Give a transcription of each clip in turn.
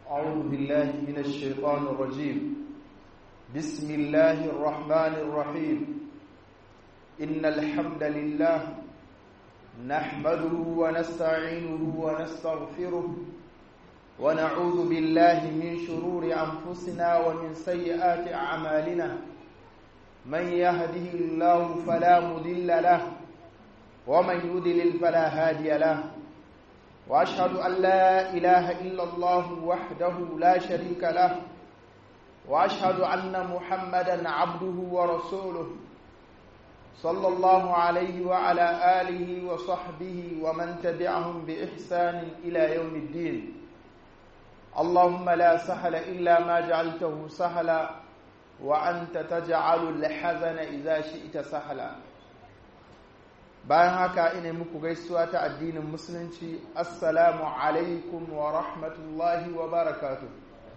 أعوذ بالله من الشيطان الرجيم بسم الله الرحمن الرحيم إن الحمد لله نحمده ونستعينه ونستغفره ونعوذ بالله من شرور أنفسنا ومن سيئات أعمالنا من يهده الله فلا مضل له ومن يضلل فلا هادي له واشهد ان لا اله الا الله وحده لا شريك له واشهد ان محمدا عبده ورسوله صلى الله عليه وعلى اله وصحبه ومن تبعهم باحسان الى يوم الدين اللهم لا سهل الا ما جعلته سهلا وانت تجعل الحزن اذا شئت سهلا bayan haka ina muku gaisuwa ta addinin musulunci assalamu alaikum wa rahmatullahi wa barakatu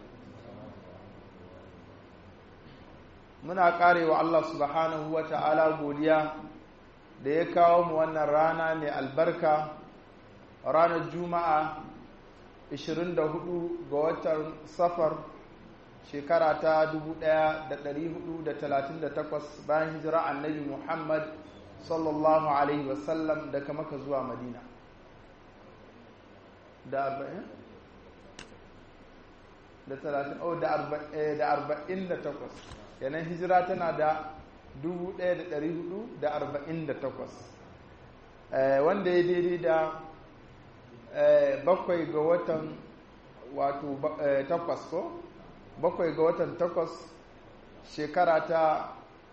muna karewa Allah subhanahu wa ta'ala godiya da ya kawo mu wannan rana mai albarka ranar juma'a 24 ga watan safar shekara ta 1438 bayan hijira annabi muhammad sallallahu alaihi wasallam daga maka zuwa madina da arba'in da talatin oh da arba'in da takwas yanan hijira tana da dubu ɗaya da ɗari hudu da arba'in da takwas wanda ya daidai da bakwai ga watan wato takwas ko bakwai ga watan takwas shekara ta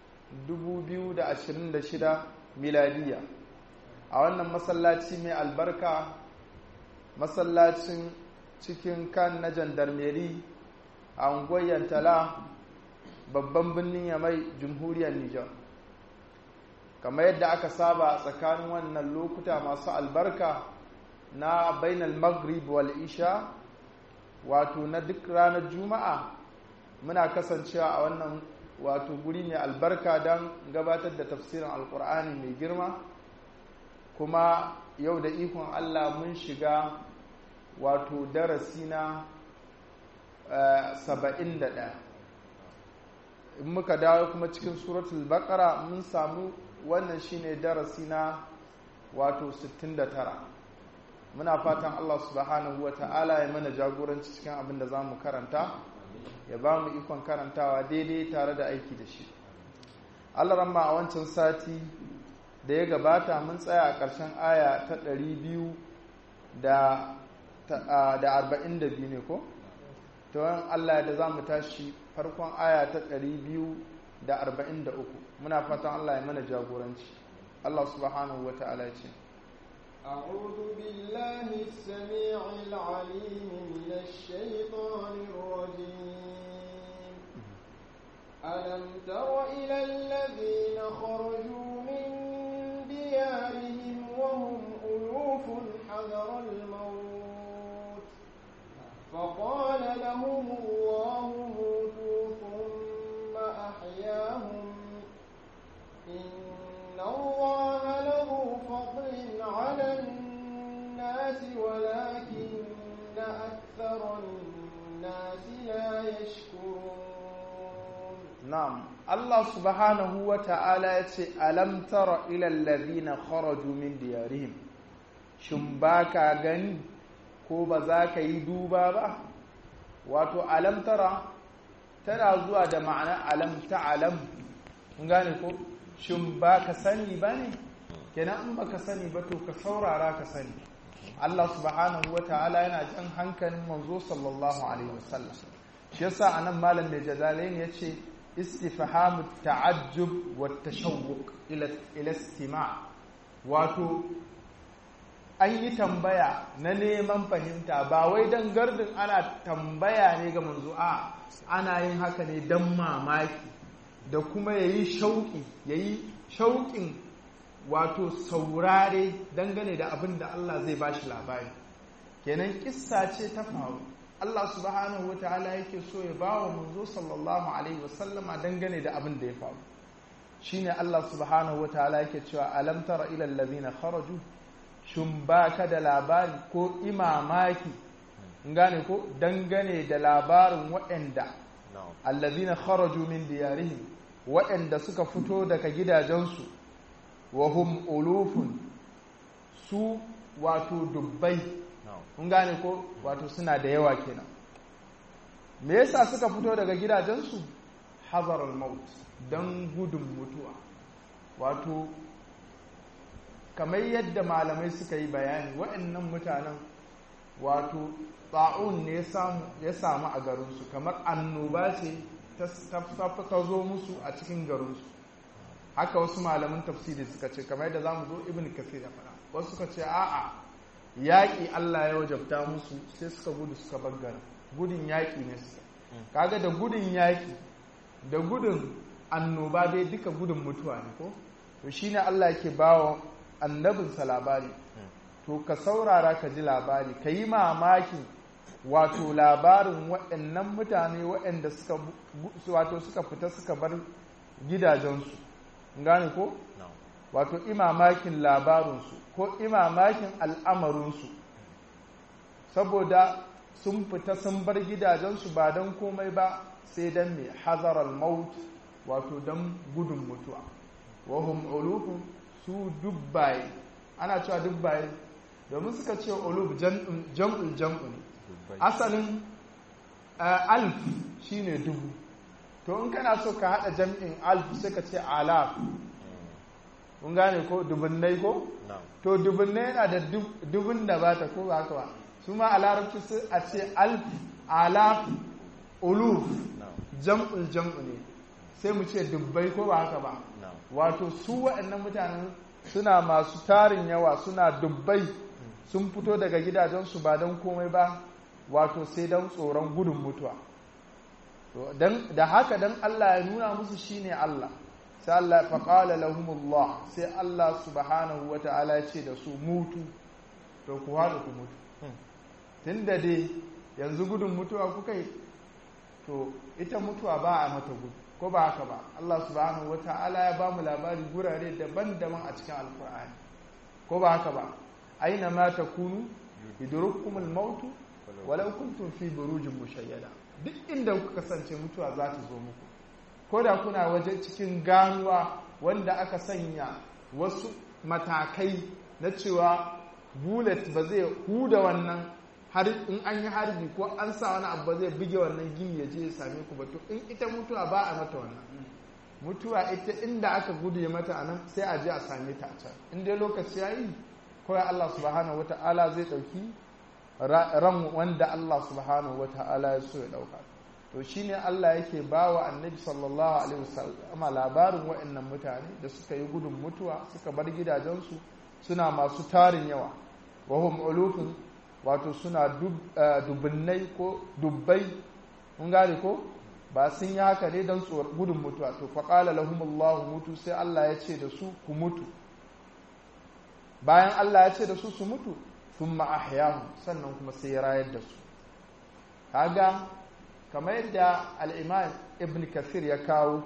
2026 miladiya a wannan masallaci mai albarka masallacin cikin kan na jandarmeri a unguwar tala babban birnin yamai jamhuriyar nijar kamar yadda aka saba tsakanin wannan lokuta masu albarka na bainal maghrib wal isha wato na duk ranar juma'a muna kasancewa a wannan wato guri mai albarka don gabatar da tafsirin alkur'ani mai girma kuma yau da ikon allah mun shiga wato darasi na saba'in da ɗaya in muka dawo kuma cikin suratul bakara mun samu wannan shine darasi na wato 69 muna fatan allah subhanahu wa ta'ala ya mana jagoranci cikin abin da za mu karanta ya ba mu ikon karantawa daidai tare da aiki da shi allah ramma a wancan sati da ya gabata mun tsaya a ƙarshen aya ta ɗari biyu da arba'in da biyu ne ko? ta wani allah da za mu tashi farkon aya ta ɗari biyu da arba'in da uku muna fatan allah ya mana jagoranci allah subhanahu wa ta'ala ce أعوذ بالله السميع العليم من الشيطان الرجيم ألم تر إلى الذين خرجوا من ديارهم وهم ألوف حذر الموت فقال لهم الله موتوا ثم أحياهم إن الله له فضل على الناس ولكن أكثر الناس لا يشكرون نعم الله سبحانه وتعالى ألم تر إلى الذين خرجوا من ديارهم شمباكا غني ko ba za ka yi duba ba wato alamtara tana zuwa da ma'ana alamta alam gane ko shin ba ka sani ba ne kenan in ba ka sani ba to ka saurara ka sani Allah subhanahu wa ta'ala yana jan hankalin manzo sallallahu alaihi wasallam shi yasa anan malam mai jadalain yace istifhamu ta'ajjub wa tashawwuq ila ila istima' wato an yi tambaya na neman fahimta ba wai dan gardin ana tambaya ne ga manzo a ana yin haka ne dan mamaki da kuma yayi shauki yayi shauƙin wato saurare dangane da abin da Allah zai ba shi labari kenan kissa ce ta faru Allah subhanahu wata'ala yake so ya ba wa manzo sallallahu alaihi wasallama dangane da abin da ya faru shine Allah subhanahu wata'ala yake cewa alam tara ila allazina kharaju shin baka da labari ko imamaki gane ko dangane da labarin waɗanda na'am allazina kharaju min diyarihim waɗanda suka fito daga gidajensu wa hum ulufun su wato dubbai na'am kun gane ko wato suna da yawa kenan me yasa suka fito daga gidajensu hazaral maut don gudun mutuwa wato kamar yadda malamai suka yi bayani waɗannan mutanen wato ta'un ne ya samu ya samu a garinsu kamar annoba ce ta ta- ta zo musu a cikin garinsu haka wasu malaman tafsiri suka ce kamar yadda zamu zo ibn kasir ya fara wasu suka ce a'a yaƙi Allah ya wajabta musu sai suka gudu suka bar garin gudun yaƙi ne suka kaga da gudun yaƙi da gudun annoba dai duka gudun mutuwa ne ko to shine Allah yake bawa annabinsa labari to ka saurara ka ji labari ka yi mamakin wato labarin waɗannan mutane waɗanda suka bu- wato suka fita suka bar gidajensu gane ko na'am wato imamakin labarinsu ko imamakin al'amarinsu saboda sun fita sun bar gidajensu ba don komai ba sai don mai hazarar maut wato don gudun mutuwa wahum ulufun su dubbaye ana cewa dubbaye domin suka ce uluf jam'ul jam'ul jam'u ne dubbai asalin uh, alf shine dubu to in kana so ka hada jam'in alf sai ka ce alaf kun gane ko dubunnai ko na'am to dubunnai yana da dub- dubun da ba ta ko ba haka ba su ma a larabci su a ce alf alaf uluf na'am jam'ul jam'u ne sai mu ce dubbai ko ba haka ba na'am wato su waɗannan mutanen suna masu tarin yawa suna dubbai sun fito daga gidajensu ba don komai ba wato sai don tsoron gudun mutuwa To, dan- da haka don Allah ya nuna musu shine Allah sai Allah faƙala lahumullah sai Allah subhanahu wa ta'ala ya ce da su mutu to ku haɗu ku mutu tun da dai yanzu gudun mutuwa kuka yi to ita mutuwa ba a mata gudu ko ba haka ba Allah subhanahu wata'ala ya ba mu labari gurare daban-daban a cikin alkur'ani ko ba haka ba aina ma takunu yudrukumul maut walau kuntum fi burujin mushayyada duk inda kuka kasance mutuwa za ta zo muku ko da kuna waje cikin ganuwa wanda aka sanya wasu matakai na cewa bullet ba zai huda wannan har in an yi harbi ko an sa wani abu ba zai buge wannan gini ya je ya same ku ba to in ita mutuwa ba a mata wannan mutuwa ita inda aka gudu ya mata anan sai a je a same ta a can in dai lokaci ya yi kawai Allah subhanahu wata'ala zai ɗauki ran wanda Allah subhanahu wata'ala ya so ya ɗauka to shine Allah yake ba wa annabi sallallahu alaihi wasallam labarin waɗannan mutane da suka yi gudun mutuwa suka bar gidajensu suna masu tarin yawa wahum ulufun wato suna dubunnai ko dubbai mun gane ko ba sun yi haka ne don gudun mutuwa to faƙala lahumullahu mutu sai Allah ya ce da su ku mutu bayan Allah ya ce da su su mutu sun ma'ahyahu sannan kuma sai ya rayar da su kaga kamar yadda al'imam ibn kafir ya kawo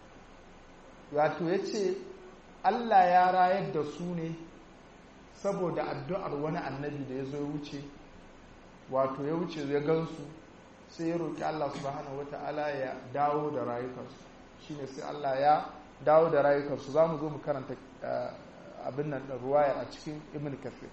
wato ya ce Allah ya rayar da su ne saboda addu'ar wani annabi da ya zo wuce wato ya wuce ya gansu sai ya roƙi Allah subhanahu wata'ala ya dawo da rayukansu shine sai Allah ya dawo da rayukansu za mu zo mu karanta abin nan da ruwayar a cikin ibn kafir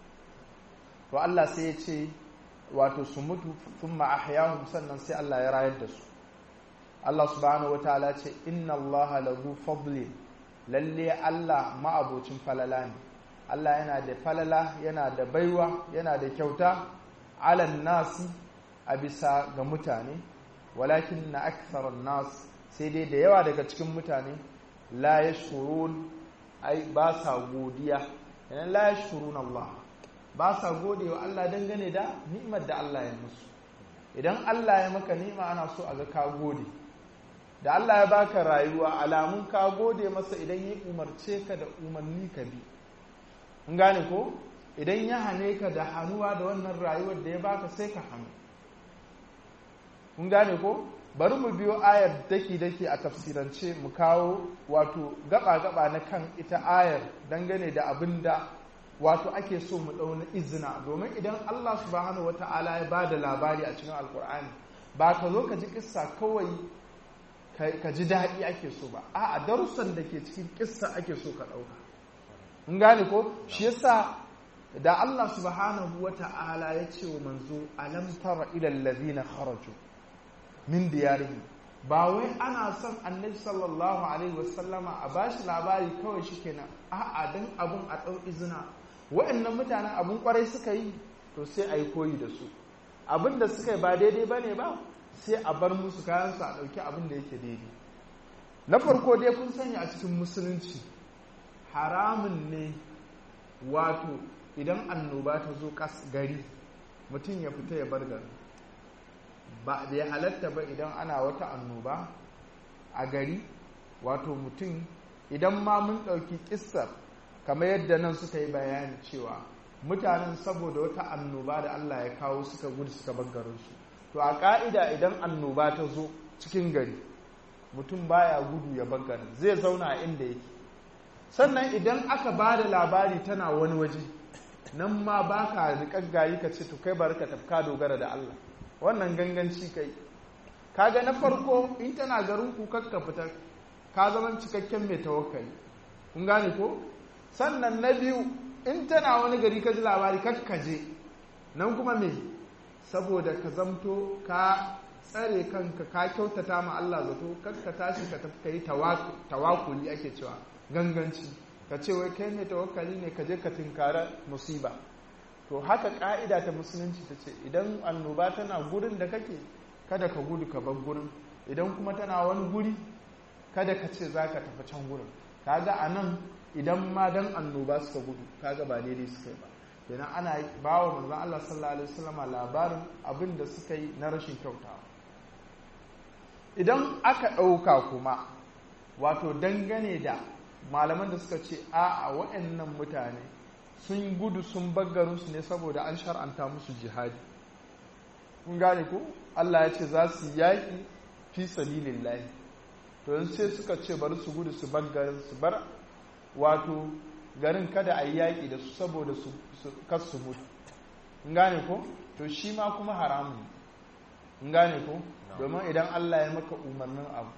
to Allah sai ya ce wato su mutu sun ma'ahyahum sannan sai Allah ya rayar da su Allah subhanahu wata'ala ce inna Allah lahu fadli lalle Allah ma'abocin falala ne Allah yana da falala yana da baiwa yana da kyauta alan nasi a bisa ga mutane walakin na aktharar nas sai dai da yawa daga cikin mutane la yashkurun ai ba sa godiya yana la yashkurun Allah ba sa gode wa Allah dangane da ni'imar da Allah ya musu idan Allah ya maka ni'ima ana so a ga ka gode da Allah ya baka rayuwa alamun ka gode masa idan ya umarce ka da umarni ka bi in gane ko idan ya hane ka da hannuwa da wannan rayuwar da ya baka sai ka hannu kun gane ko bari mu biyo ayar daki-daki a tafsirance mu kawo wato gaba-gaba na kan ita ayar dangane da abin da wato ake so mu ɗauna izina domin idan Allah subhanahu wata'ala ya ba da labari a cikin alkur'ani ba ka zo ka ji kissa kawai ka ji daɗi ake so ba a darussan da ke cikin kissa ake so ka ɗauka in gane ko shi yasa da Allah subhanahu wata'ala ya ce wa manzo alam tara ila allazina kharaju min diyarihim ba wai ana son annabi sallallahu alaihi wasallama a bashi labari kawai shikenan a'a dan abun a ɗau izina wa'annan mutanen abun kwarai suka yi to sai a yi koyi da su abin da suka yi ba daidai ba ne ba sai a bar musu kayansu a ɗauki abin da yake daidai na farko dai kun sanya a cikin musulunci haramun ne wato idan annoba ta zo gari mutum ya fita ya bar gari ba da ya halatta ba idan ana wata annoba a gari wato mutum idan ma mun ɗauki ƙissar kamar yadda nan suka yi bayani cewa mutanen saboda wata annoba da Allah ya kawo suka gudu suka bangarinsu to a ƙa'ida idan annoba ta zo cikin gari mutum baya gudu ya bangarin zai zauna a inda yake sannan idan aka ba da labari tana wani waje nan ma ba ka riƙaggayi ka ce to kai bari ka tafka dogara da Allah wannan ganganci kai kaga na farko in tana garin ku kakka fita ka zama cikakken mai tawakkali kun gane ko sannan na biyu in tana wani gari ka ji labari kakkaje nan kuma me saboda ka zamto ka tsare kanka ka kyautata ma Allah zato kakka tashi ka tafi kai tawakuli ake cewa ganganci ka ce wai kai mai tawakkali ne ka je ka tinkara musiba to haka ka'ida ta musulunci ta ce idan annoba tana gurin da kake kada ka gudu ka bar gurin idan kuma tana wani guri kada ka ce za ka tafi can gurin kaga a nan idan ma dan annoba suka gudu kaga ba daidai suka yi ba kenan ana ba wa manzon Allah sallallahu alaihi wasallama labarin abin da suka yi na rashin kyautawa idan aka ɗauka kuma wato dangane da malaman da suka ce a a waɗannan mutane sun gudu sun baggarinsu ne saboda an shar'anta musu jihadi kun gane ko Allah ya ce za su yaƙi fi sabilillahi to yanzu sai suka ce bari su gudu su baggarin su bar wato garin kada a yi yaƙi da su saboda su kasu mutu kun gane ko to shi ma kuma haramun kun gane ko domin idan Allah ya maka umarnin abu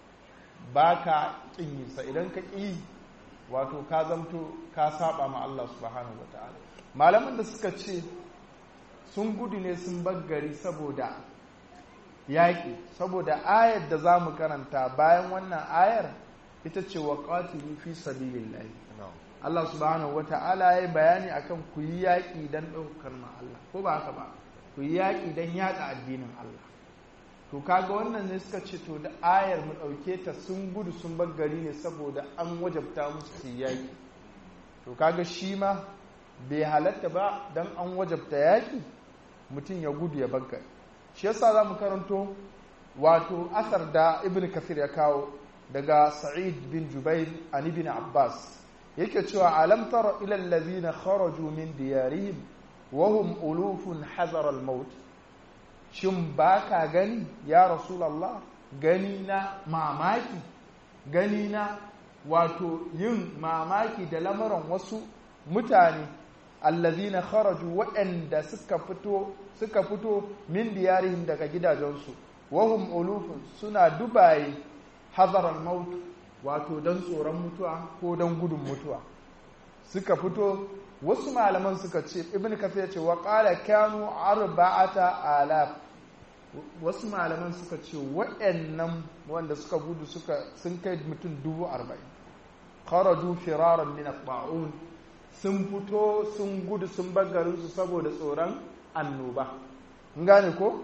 ba ka ƙinyinsa idan ka ƙi wato ka zamto ka saba ma Allah subhanahu wa ta'ala malaman da suka ce sun gudu ne sun baggari saboda yaƙi saboda ayar da za mu karanta bayan wannan ayar ita ce wa ƙatilu fi sabilillahi Allah subhanahu wa ta'ala ya yi bayani akan ku yi yaƙi don ɗaukar ma Allah ko ba haka ba ku yi yaƙi don yaɗa addinin Allah to kaga wannan ne suka ce to da ayar mu ɗauke ta sun gudu sun bar gari ne saboda an wajabta musu su yaƙi to kaga shi ma bai halatta ba don an wajabta yaƙi mutum ya gudu ya bar gari shi yasa za mu karanto wato asar da ibn kafir ya kawo daga sa'id bin jubair an ibn abbas yake cewa alam tara ila allazina kharaju min diyarihim wa hum ulufun hazara al-maut shin ba ka gani ya rasulallah gani na mamaki gani na wato yin mamaki da lamarin wasu mutane allazina kharaju waɗanda suka fito suka fito min diyarihim daga gidajensu wahum ulufun suna dubaye hazarar maut wato don tsoron mutuwa ko don gudun mutuwa suka fito wasu malaman suka ce ibn kafir ce wa qala kanu arba'ata alaf wasu malaman suka ce waɗannan wanda suka gudu suka sun kai mutum dubu arba'in kharaju firaran min at-ta'un sun fito sun gudu sun bagarin su saboda tsoron annoba kun gane ko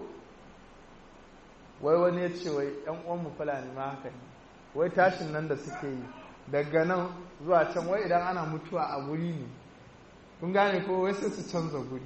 wai wani ya ce wai yan uwan mu fulani ma haka ne wai tashin nan da suke yi daga nan zuwa can wai idan ana mutuwa a guri ne kun gane ko wai sai su canza guri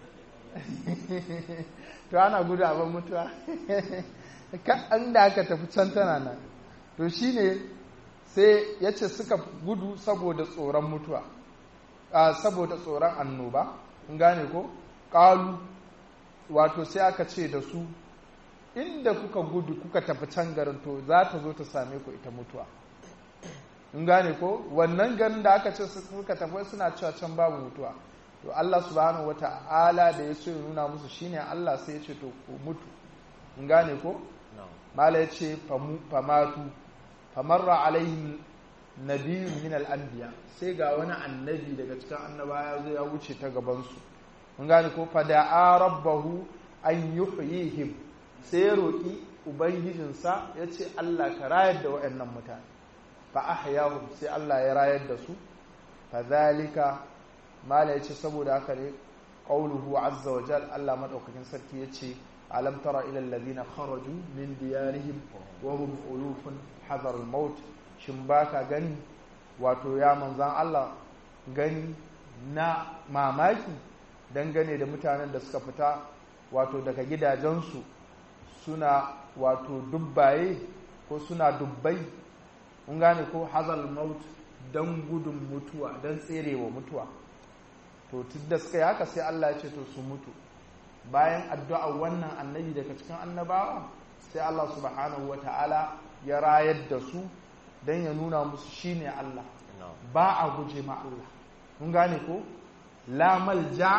to ana gudu a ban mutuwa an da aka tafi can tana nan to shine sai ya ce suka gudu saboda tsoron mutuwa saboda tsoron annoba kun gane ko ƙalu wato sai aka ce da su inda kuka gudu kuka tafi can garin to za ta zo ta same ku ita mutuwa in gane ko wannan garin da aka ce suka tafi suna cewa can babu mutuwa to Allah subhanahu wata'ala da ya so ya nuna musu shine Allah sai ya ce to ku mutu in gane ko mala ya ce famatu famarra alaihim nabiyyun min al-anbiya sai ga wani annabi daga cikin annabawa zai ya wuce ta gaban su in gane ko fada'a rabbahu an yuhyihim sai ya roki ubangijinsa ya ce Allah ka rayar da waɗannan mutane fa ahyahum sai Allah ya rayar da su fa zalika mala yace saboda haka ne qauluhu azza wa jal Allah madaukakin sarki yace alam tara ila alladhina kharaju min diyarihim wa hum ulufun hadar al-maut shin baka gani wato ya manzan Allah gani na mamaki dangane da mutanen da suka fita wato daga gidajensu suna wato dubbaye ko suna dubbai kun gane ko hazal maut don gudun mutuwa don tserewa mutuwa to da suka yi haka sai Allah ya ce to su mutu bayan addu'a wannan annabi daga cikin annabawa sai Allah subhanahu wata'ala ya rayar da su don ya nuna musu shine Allah ba a guje ma Allah kun gane ko la malja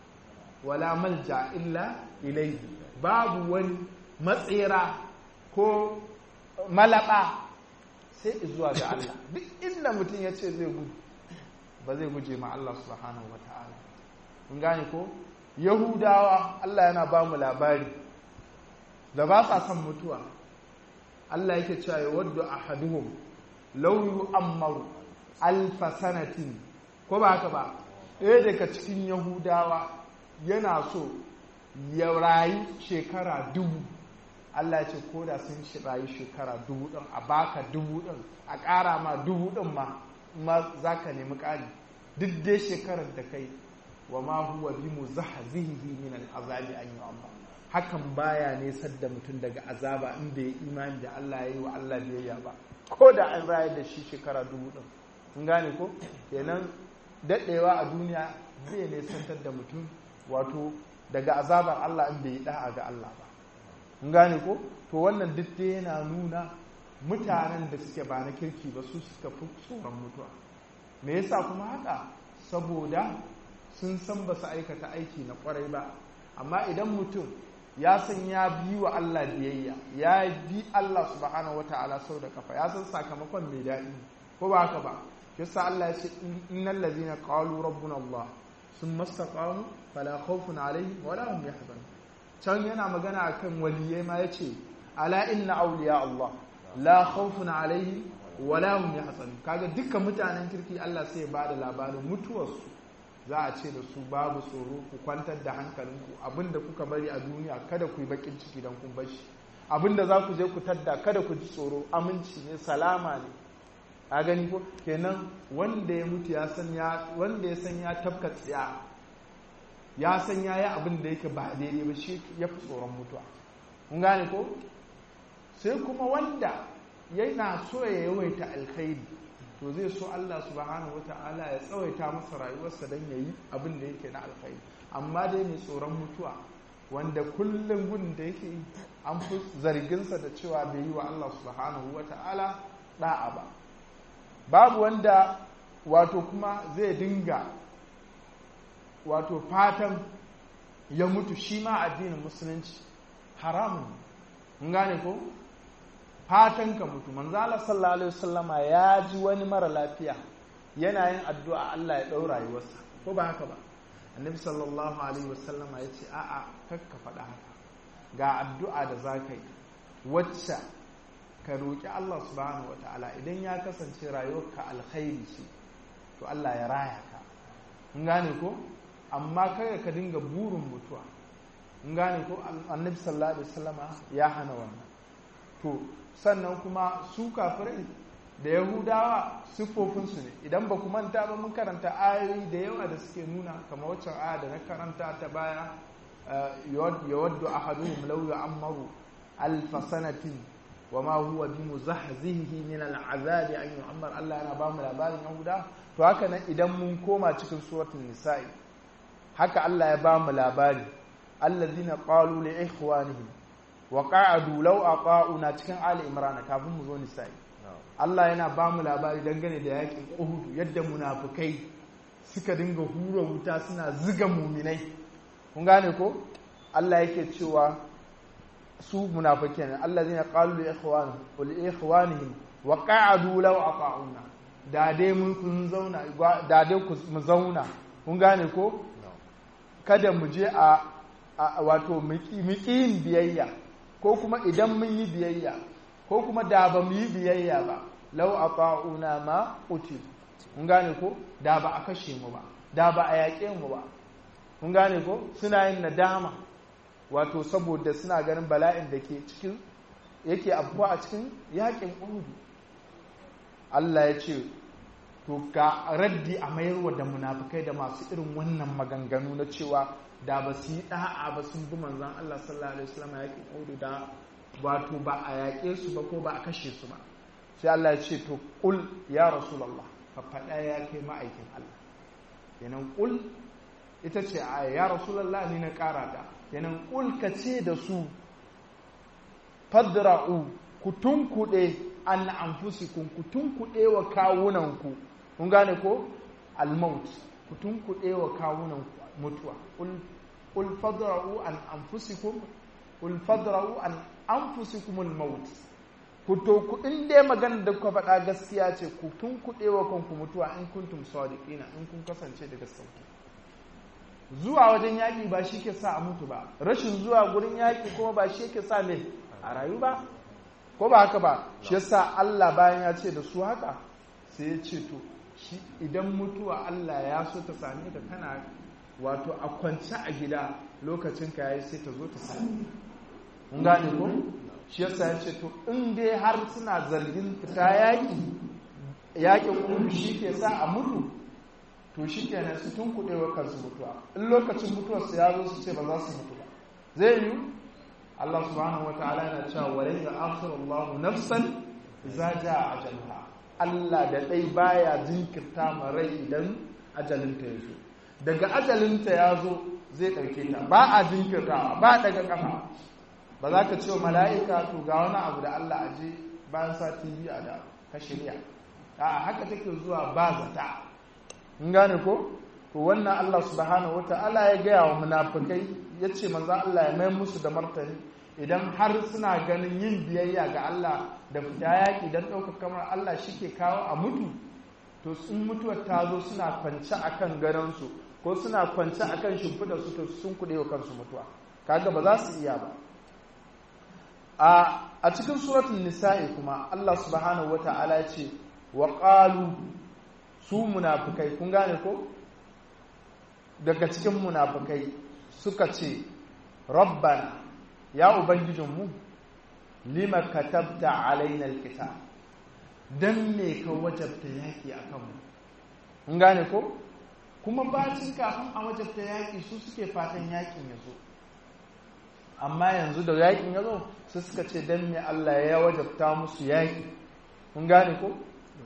wala malja illa ilaihi babu wani matsera ko malaba sai zuwa ga Allah duk inda mutum ya ce zai gudu ba zai guje ma Allah subhanahu wa ta'ala kun gane ko yahudawa Allah yana ba mu labari da ba sa son mutuwa Allah yake cewa ya waddu ahaduhum law yu'ammaru alfa sanatin ko ba haka ba ɗaya daga cikin yahudawa yana so ya rayu shekara dubu Allah ya ce ko da sun shi rayu shekara dubu ɗin a baka dubu ɗin a ƙara ma dubu ɗin ma ma za ka nemi ƙari duk dai shekarar da kai wa ma huwa bi mu zahzihi min al'azabi an yu'amma hakan baya nesar da mutum daga azaba in bai imani da Allah ya yi wa Allah biyayya ba ko da an rayar da shi shekara dubu ɗin kun gane ko kenan daɗewa a duniya zai nesantar da mutum wato daga azabar Allah in bai yi da'a ga Allah ba kun gane ko to wannan duk dai yana nuna mutanen da suke ba na kirki ba su suka fi tsoron mutuwa me yasa kuma haka saboda sun san ba su aikata aiki na kwarai ba amma idan mutum ya san ya bi wa Allah biyayya ya bi Allah subhanahu wata'ala sau da kafa ya san sakamakon mai daɗi ko ba haka ba yasa Allah ya ce innal ladina qalu rabbuna Allah sun mastaqamu fala khawfun alaihim wala hum yahzanun can yana magana akan waliyai ma yace ala inna awliya Allah la khawfun alaihim wala hum yahzanun kaga dukkan mutanen kirki Allah sai ya bada labarin mutuwarsu za a ce da su babu tsoro ku kwantar da hankalinku abinda kuka bari a duniya kada ku yi bakin ciki don kun bar shi abinda za ku je ku tadda kada ku ji tsoro aminci ne salama ne a gani ko kenan wanda ya mutu ya san ya wanda ya san ya tafka tsiya ya san ya yi abin da yake ba daidai ba shi ya fi tsoron mutuwa kun gane ko sai kuma wanda yana so ya yawaita alkhairi to zai so Allah subhanahu wata'ala ya tsawaita masa rayuwarsa don ya yi abin da yake na alkhairi amma dai mai tsoron mutuwa wanda kullum gudun da yake yi an fi zarginsa da cewa bai yi wa Allah subhanahu wata'ala da'a ba babu wanda wato kuma zai dinga wato fatan ya mutu shi ma addinin musulunci haramun gane ko fatan ka mutu manzala sallallahu alaihi wasallama ya ji wani mara lafiya yana yin addu'a Allah ya ɗau rayuwarsa ko ba haka ba annabi sallallahu alaihi wasallama ya ce a'a kakka faɗa haka ga addu'a da za ka yi wacce ka roƙi Allah subhanahu wa ta'ala idan ya kasance rayuwarka alkhairi ce to Allah ya raya ka in gane ko amma kaga ka dinga burin mutuwa in gane ko annabi sallallahu alaihi wasallama ya hana wannan to sannan kuma su kafirai da yahudawa siffofinsu ne idan ba ku manta ba mun karanta ayoyi da yawa da suke nuna kamar waccan aya da na karanta ta baya yawaddu ahaduhum law yu'ammaru alfa sanatin wama huwa bi muzahzihi min al'azabi an yu'ammar Allah yana ba mu labarin yahuda to haka nan idan mun koma cikin suratul nisa'i haka Allah ya ba mu labari allazina qalu li ikhwanihim wa qa'adu law aqa'una cikin ali imran kafin mu zo nisa'i Allah yana ba mu labari dangane da yakin Uhud yadda munafukai suka dinga hura wuta suna ziga muminai kun gane ko Allah yake cewa su munafikai ne Allah zai qalu li ikhwanihim wa li ikhwanihim wa qa'adu law ata'una da dai mun kun zauna da dai mu zauna kun gane ko kada mu je a wato miƙin biyayya ko kuma idan mun yi biyayya ko kuma da ba mu yi biyayya ba lau a fa'una ma uti mun gane ko da ba a kashe mu ba da ba a yaƙe mu ba mun gane ko suna yin nadama wato saboda suna ganin bala'in da ke cikin yake abuwa a cikin yaƙin uhudu Allah ya ce to ga raddi a mayarwa da munafukai da masu irin wannan maganganu na cewa da ba su yi da'a ba sun bi manzan Allah sallallahu alaihi wasallam yaƙin uhudu da wato ba a yaƙe su ba ko ba a kashe su ba sai Allah ya ce to kul ya rasulullah ka faɗa ya kai ma'aikin Allah kenan kul ita ce a ya rasulullah ni na ƙara da kenan kul ka ce da su fadra'u ku tunkuɗe an anfusikum ku tunkuɗe wa kawunanku kun gane ko almaut ku tunkuɗe wa kawunanku mutuwa kul fadra'u an anfusikum kul fadra'u an anfusikumul maut ku to ku in dai magana da kuka faɗa gaskiya ce ku tun kuɗe wa kanku mutuwa in kuntum sadiqina in kun kasance daga sauki zuwa wajen yaƙi ba shi ke sa a mutu ba rashin zuwa gurin yaƙi kuma ba shi ke sa me a rayu ba ko ba haka ba shi yasa Allah bayan ya ce da su haka sai ya ce to shi idan mutuwa Allah ya so ta same ka kana wato a kwance a gida lokacin ka yayi sai ta zo ta same mun gane ko shi yasa ya ce to in dai har suna zargin fita yaƙi yaƙin kuma shi ke sa a mutu to shi kenan su tun kuɗewa kansu mutuwa in lokacin mutuwarsu ya zo su ce ba za su mutu ba zai yi Allah subhanahu wata'ala yana cewa wa laysa akhiru Allah nafsan idza jaa ajalha Allah da dai baya jinkirta ma rai idan ajalinta ya zo daga ajalinta ya zo zai ɗauke ta ba a jinkirtawa ba daga kafa ba za ka ce wa mala'ika to ga wani abu da Allah a je bayan sati biyu a da ka shirya a haka take zuwa ba zata in gane ko to wannan Allah subhanahu wata'ala ya gaya wa munafikai ya ce manzan Allah ya mai musu da martani idan har suna ganin yin biyayya ga Allah da fita yaƙi don ɗaukar kamar Allah shi ke kawo a mutu to sun mutuwar ta zo suna kwance a kan garansu ko suna kwance a kan shimfiɗa su to sun kuɗe wa kansu mutuwa kaga ba za su iya ba a cikin suratun nisa'i kuma Allah subhanahu wa ta'ala ya ce wa ƙalu su munafukai kun gane ko daga cikin munafukai suka ce rabbana ya ubangijinmu lima katabta alaina alkitab dan me ka wajabta yaki akan mu kun gane ko kuma bacin kafin a wajabta yaki su suke fatan yakin ya zo amma yanzu da yakin ya zo su suka ce dan me Allah ya wajabta musu yaki kun gane ko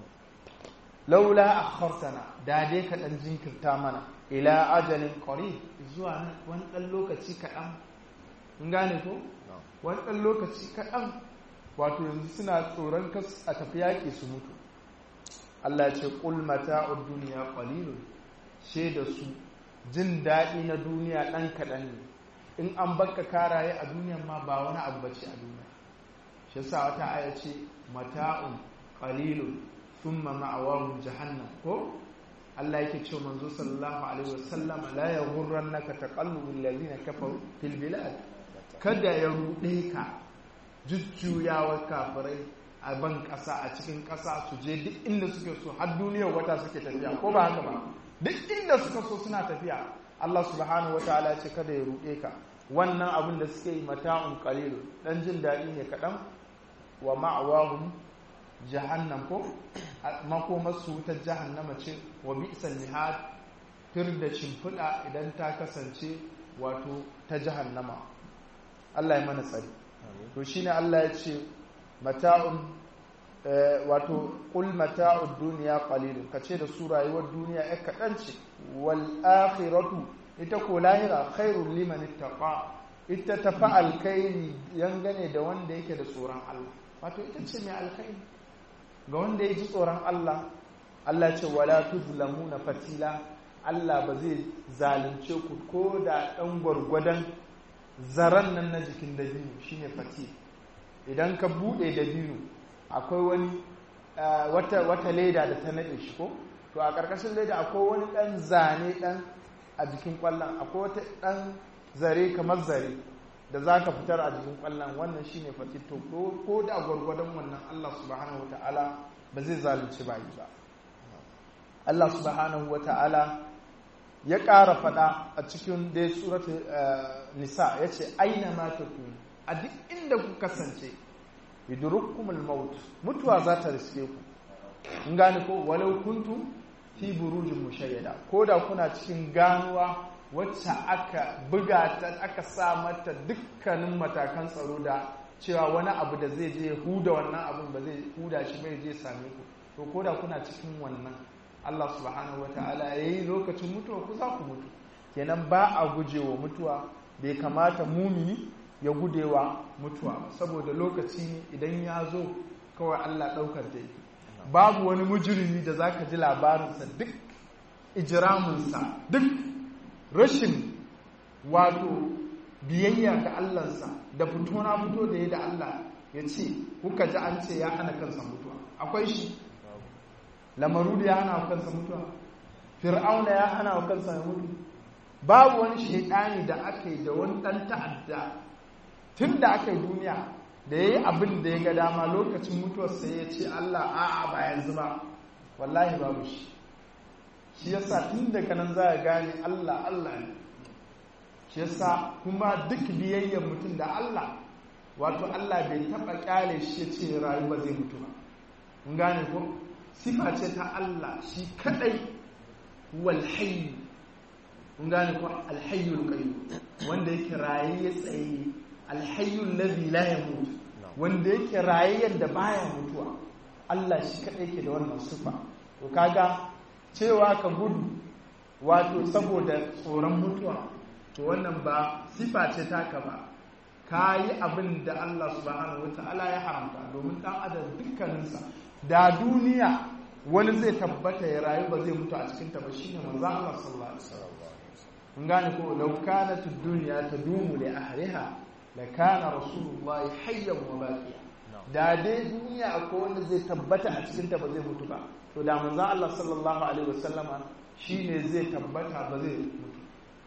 laula akhartana da dai ka dan jinkirta mana ila ajalin qarib zuwa wani dan lokaci kaɗan in gane ko wani dan lokaci kaɗan wato yanzu suna tsoron kas a tafi yaƙi su mutu Allah ya ce qul mata'ud dunya qalilun da su jin daɗi na duniya ɗan kaɗan ne in an baka karaye a duniyan ma ba wani abu bace a duniya shi yasa wata aya ce mata'un qalilun thumma ma'awahum jahannam ko Allah yake cewa manzo sallallahu alaihi wasallam la yaghurrannaka taqallubul ladina kafaru fil bilad kada ya rude ka jujjuyawa kafirai a ban kasa a cikin kasa su je duk inda suke so har duniyar wata suke tafiya ko ba haka ba duk inda suka so suna tafiya Allah subhanahu wataala ce kada ya rude ka wannan abin da suke yi mata'un qalilun dan jin daɗi ne kaɗan wa ma'awahum jahannam ko makomarsu wutar jahannama ce wa bi'sal mihad tur da shimfiɗa idan ta kasance wato ta jahannama Allah ya mana tsari to shine Allah ya ce mata'un wato qul mata'ud dunya qalilun kace da su rayuwar duniya ya kaɗan ce wal akhiratu ita ko lahira khairul liman ittaqa ita tafa alkhairi yangane da wanda yake da tsoron Allah wato ita ce mai alkhairi ga wanda ya ji tsoron Allah Allah ce wala tuzlamuna fatila Allah ba zai zalunce ku ko da ɗan gwargwadon zaren nan na jikin dabino shine fatil idan ka buɗe dabino akwai wani wata, wata leda da ta naɗe shi ko to a ƙarƙashin leda akwai wani ɗan zane ɗan a jikin ƙwallon akwai wata ɗan zare kamar zare da za ka fitar a jikin ƙwallon wannan shine fatil to ko da gwargwadon wannan Allah subhanahu wa ta'ala ba zai zalunci bayi ba Allah subhanahu wa ta'ala ya ƙara faɗa a cikin dai suratu nisa ya ce aina ma ta a duk inda ku kasance yudurukkumul maut mutuwa za ta riske ku in gane ko walau kuntu fi burujin mushayyada ko da kuna cikin ganuwa wacce aka buga ta aka sa mata dukkanin matakan tsaro da cewa wani abu da zai je huda wannan abin ba zai huda shi bai je same ku to ko da kuna cikin wannan Allah subhanahu wa ta'ala ya yi lokacin mutuwa ku za ku mutu kenan ba a gujewa mutuwa bai kamata mumini ya gudewa mutuwa ba saboda lokaci ne idan ya zo kawai Allah ɗaukar da yake babu wani mujirimi da za ka ji labarinsa duk ijiraminsa duk rashin wato biyayya ga Allahnsa da fito na fito da ya da Allah ya ce kuka ji an ce ya hana kansa mutuwa akwai shi lamaru da ya hana wa kansa mutuwa fir'auna ya hana wa kansa ya mutu babu wani shaidani da aka yi da wani ɗan ta'adda tun da aka yi duniya da ya yi abin da ya ga dama lokacin mutuwarsa ya ce Allah a'a ba yanzu ba wallahi babu shi shi yasa tun daga nan za a gane Allah Allah ne shi yasa kuma duk biyayyar mutum da Allah wato Allah bai taɓa ƙyale shi ya ce rayu ba zai mutu ba mun gane ko sifa ce ta Allah shi kadai wal hayy mun gane ko al hayyul qayyum wanda yake raye ya tsaye al hayyul ladhi la yamut wanda yake raye yadda baya mutuwa Allah shi kadai yake da wannan sifa to kaga cewa ka gudu wato saboda tsoron mutuwa to wannan ba sifa ce taka ba ka yi abin da Allah subhanahu wataala ya haramta domin dan adam dukkaninsa da duniya wani zai tabbata ya rayu ba zai mutu a cikin ta ba shine manzo Allah sallallahu alaihi wasallam kun gane ko law kanat ad-dunya tadumu li ahliha la kana rasulullah hayyan wa baqiya da dai duniya akwai wanda zai tabbata a cikin ta ba zai mutu ba to da manzo Allah sallallahu alaihi wasallama shine zai tabbata ba zai mutu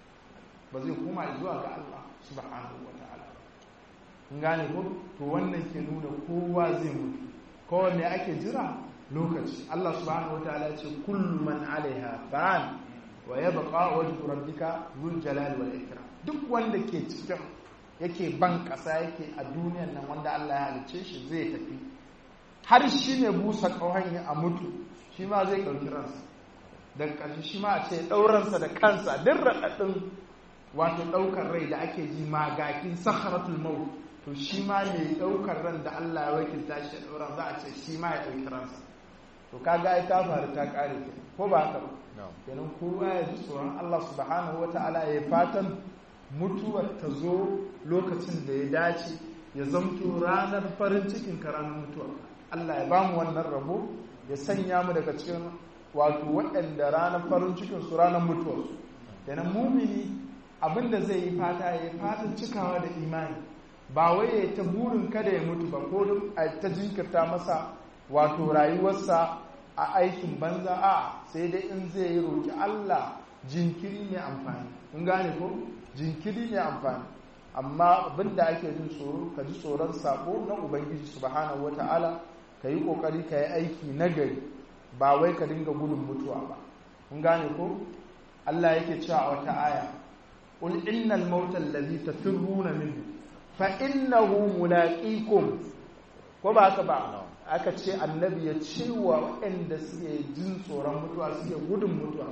ba zai koma zuwa ga Allah subhanahu wa ta'ala kun gane ko to wannan ke nuna kowa zai mutu kowanne ake jira lokaci Allah subhanahu wataala ya ce kullu man alaiha fan wa yabqa wajhu rabbika dhul jalali wal ikram duk wanda ke cikin yake ban kasa yake a duniyan nan wanda Allah ya halice shi zai tafi har shi ne busa kauhan a mutu shi ma zai ɗauki ransa daga ƙarshe shi ma a ce ɗauransa da kansa duk raɗaɗin wato ɗaukar rai da ake ji magakin sakharatul maut to shi ma mai ɗaukar ran da Allah ya wakilta shi ya ɗaura za a ce shi ma ya ɗauki ransa to kaga ai ta faru ta ƙare ke ko ba haka ba kenan kowa ya ji tsoron Allah subhanahu wata'ala ya fatan mutuwar ta zo lokacin da ya dace ya zamto ranar farin cikin ka ranar mutuwa Allah ya bamu wannan rabo ya sanya mu daga cikin wato waɗanda ranar farin cikin su ranar mutuwarsu kenan mumini abinda zai yi fata ya yi fatan cikawa da imani ba wai ya ta burin kada ya mutu ba ko ta jinkirta masa wato rayuwarsa a aikin banza a sai dai in zai yi roƙi Allah jinkiri mai amfani in gane ko jinkiri mai amfani amma abinda ake jin tsoro ka ji tsoron sako na ubangiji subhanahu wata'ala ka yi kokari ka yi aiki nagari ba wai ka dinga gudun mutuwa ba in gane ko Allah yake cewa a wata aya qul innal mauta allazi tafirruna minhu fa innahu mulaqikum ko ba haka ba aka ce annabi ya ce wa waɗanda suke jin tsoron mutuwa suke gudun mutuwa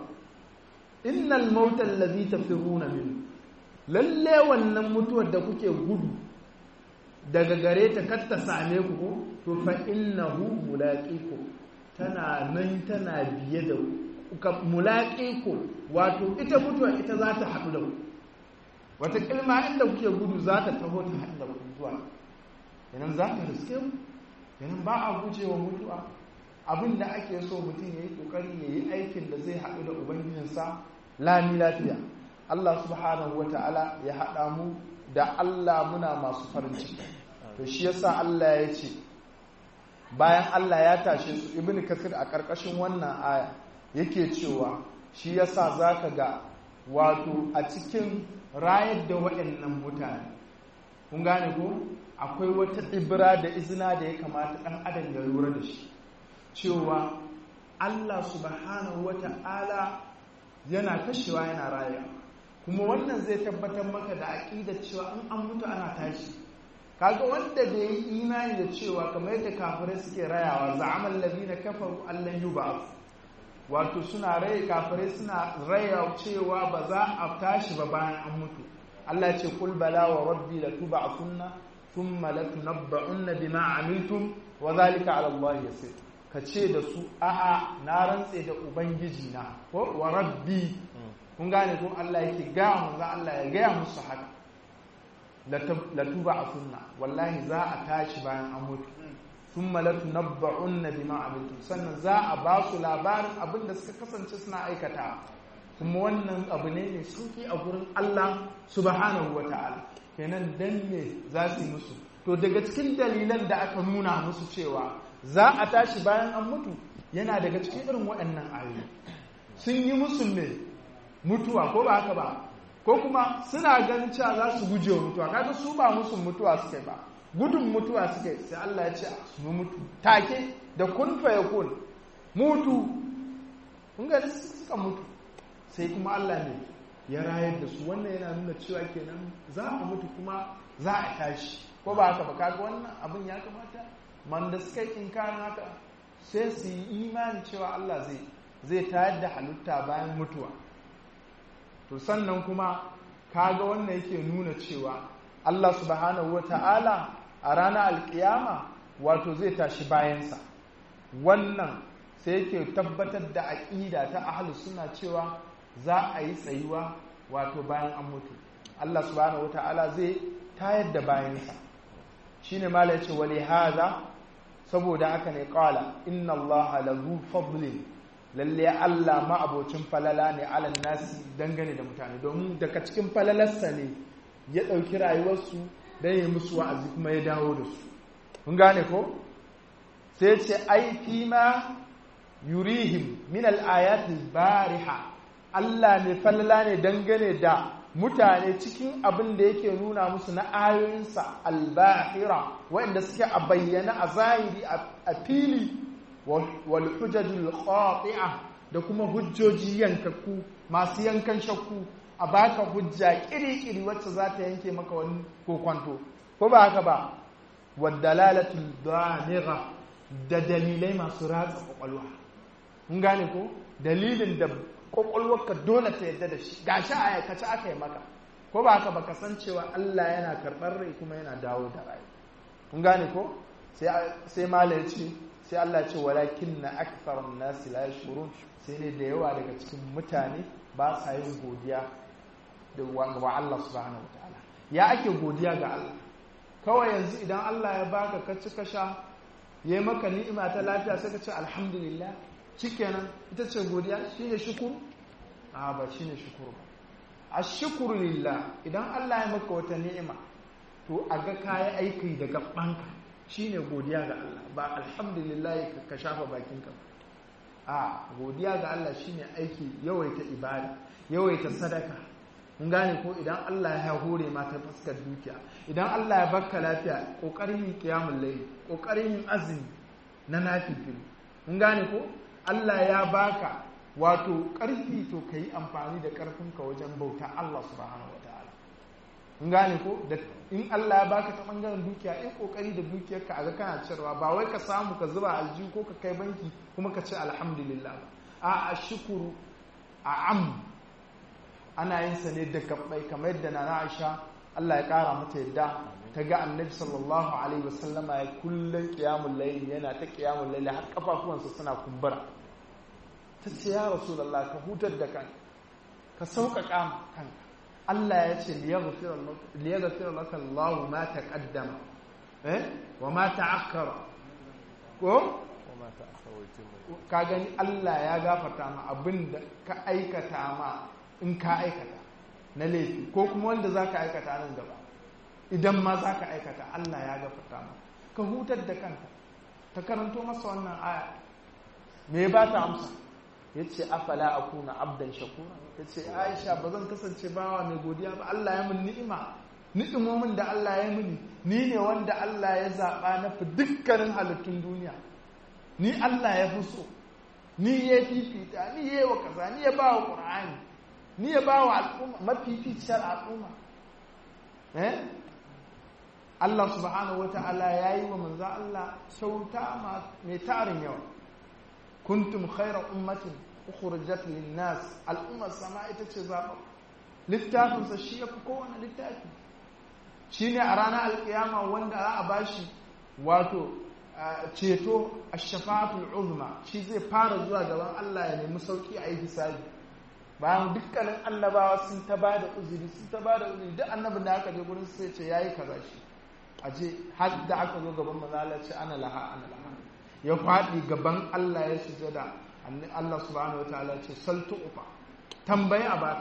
innal mauta allazi tafirruna minhu lalle wannan mutuwar da kuke gudu daga gare ta kar ta same ku to fa innahu mulaqikum tana nan tana biye da ku mulaqikum wato ita mutuwar ita za ta haɗu da ku wata kilma inda kuke gudu za ta taho ta haɗu da ku zuwa yanan za ta riske mu yanan ba a gujewa mutuwa abin da ake so mutum ya yi ƙoƙari ya yi aikin da zai haɗu da ubangijinsa lami lafiya Allah subhanahu wa ta'ala ya haɗa mu da Allah muna masu farin ciki to shi yasa Allah ya ce bayan Allah ya tashe su ibn kasir a ƙarƙashin wannan aya yake cewa shi yasa zaka ga wato a cikin rayar da waɗannan mutane kun gane ko akwai wata ibra da izina da ya kamata ɗan adam ya lura da shi cewa Allah subhanahu wata'ala yana kashewa yana raya kuma wannan zai tabbatar maka da aƙidar cewa in an mutu ana tashi kaga wanda da yi imani da cewa kamar yadda kafirai suke rayawa za'amal ladina kafaru allan yub'ath wato suna raye kafirai suna raya cewa ba za a tashi ba bayan an mutu Allah ce kul bala wa rabbi la tub'athunna thumma la tunabba'unna bima amiltum wa zalika 'ala Allah yasir ka ce da su a'a na rantse da ubangiji na ko wa rabbi kun gane ko Allah yake ga mu ga Allah ya ga musu haka la tub'athunna wallahi za a tashi bayan an mutu thumma la tunabba'unna bima amiltum sannan za a ba su labarin abin da suka kasance suna aikata kuma wannan abu ne mai sauki a gurin Allah subhanahu wa ta'ala kenan dan me za su yi musu to daga cikin dalilan da aka nuna musu cewa za a tashi bayan an mutu yana daga cikin irin waɗannan ayoyi sun yi musu ne mutuwa ko ba haka ba ko kuma suna ganin cewa za su guje wa mutuwa kaga su ba musu mutuwa suke ba gudun mutuwa suke sai Allah ya ce su mutu take da kun fa yakun mutu kun ga suka mutu sai kuma Allah ne ya rayar da su wannan yana nuna cewa kenan za a mutu kuma za a tashi ko ba haka ba kaga wannan abin ya kamata man da suka yi inkarin haka sai su yi imani cewa Allah zai zai tayar da halitta bayan mutuwa to sannan kuma kaga wannan yake nuna cewa Allah subhanahu wata'ala a ranar alkiyama wato zai tashi bayansa wannan sai yake tabbatar da aƙida ta ahlus suna cewa za a yi tsayuwa wato bayan an mutu Allah subhanahu wata'ala zai tayar da bayansa shine mala yace wali hadha saboda haka ne qala inna allaha lahu fadlin lalle Allah ma abocin falala ne alan nasi dangane da mutane domin daga cikin falalarsa ne ya ɗauki rayuwarsu don yi musu wa'azi kuma ya dawo da su kun gane ko sai ce ai fi ma yurihim min al-ayatil bariha Allah ne falala ne dangane da mutane cikin abin da yake nuna musu na ayoyinsa albahira waɗanda suke a bayyana a zahiri a fili wal hujjajul qati'a da kuma hujjoji yankakku masu yankan shakku a baka hujja kiri-kiri wacce za ta yanke maka wani kokwanto ko ba haka ba wadalalatul damira da dalilai masu ratsa kwakwalwa mun gane ko dalilin da kwakwalwarka dole ta yadda da shi gashi a aikace aka yi maka ko ba haka baka san cewa Allah yana karɓar rai kuma yana dawo da rai kun gane ko sai mala ya ce sai Allah ce walakin na akthar an-nas la yashurun sai ne da yawa daga cikin mutane ba sa yin godiya da wa Allah subhanahu wataala ya ake godiya ga Allah kawai yanzu idan Allah ya baka ka ci ka sha yayi maka ni'ima ta lafiya sai ka ce alhamdulillah shikenan ita ce godiya shine shukuru a ba shine shukuru ba ashkuru lillah idan Allah ya maka wata ni'ima to a ga kayi aiki da gabanka shine godiya ga Allah ba alhamdulillah ka shafa bakinka a godiya ga Allah shine aiki yawaita ibada yawaita sadaka mun gane ko idan Allah ya hore ma ta fuskar dukiya idan Allah ya baka lafiya kokarin yin qiyamul layl kokarin yin azumi na nafil mun gane ko Allah ya baka wato karfi to kai amfani da karfinka wajen bauta Allah subhanahu wataala mun gane ko da in Allah ya baka ta bangaren dukiya in kokari da dukiyarka a ga kana cirwa ba wai ka samu ka zuba aljihu ko ka kai banki kuma ka ce alhamdulillah a ashkuru a am ana yin sa ne da gabbai kamar yadda na Aisha Allah ya kara mata yadda ta ga Annabi sallallahu alaihi wasallama ya kullun qiyamul layl yana ta qiyamul layl har kafafuwansa suna kumbura ta ce ya rasulullah ka hutar da kanka ka sauƙaƙa kanka Allah ya ce liyaghfir laka Allah ma taqaddama eh wa ma ta'akkara ko ka gani Allah ya gafarta ma abin da ka aikata ma in ka aikata na laifi ko kuma wanda za ka aikata nan gaba idan ma za ka aikata Allah ya gafarta ma ka hutar da kanka ta karanto masa wannan aya me ba ta amsa ya ce afala a kuna abdan shakura ya ce aisha ba zan kasance bawa mai godiya ba Allah ya min ni'ima ni'imomin da Allah ya mini ni ne wanda Allah ya zaɓa na fi dukkanin halittun duniya ni Allah ya fi so ni ya fifita ni ya yi wa kaza ni ya ba wa ƙur'ani ni ya ba wa al'umma mafificiyar al'umma eh Allah subhanahu wata'ala ya yi wa manzo Allah kyauta mai tarin yawa kuntum khayra ummatin ukhrijat lin-nas al'ummar sama ita ce zaɓa littafinsa shi ya fi kowane littafi shi ne a ranar alkiyama wanda za a bashi wato ceto a shafa'atul uzma shi zai fara zuwa gaban Allah ya nemi sauki a yi hisabi bayan dukkanin annabawa sun ta ba da uzuri sun ta ba da uzuri duk annabin da aka je gurin sai ce yayi kaza shi a je har da aka zo gaban manzala ce ana laha ana laha ya faɗi gaban Allah ya sujada Allah subhanahu wataala ce saltu ufa tambayi a baka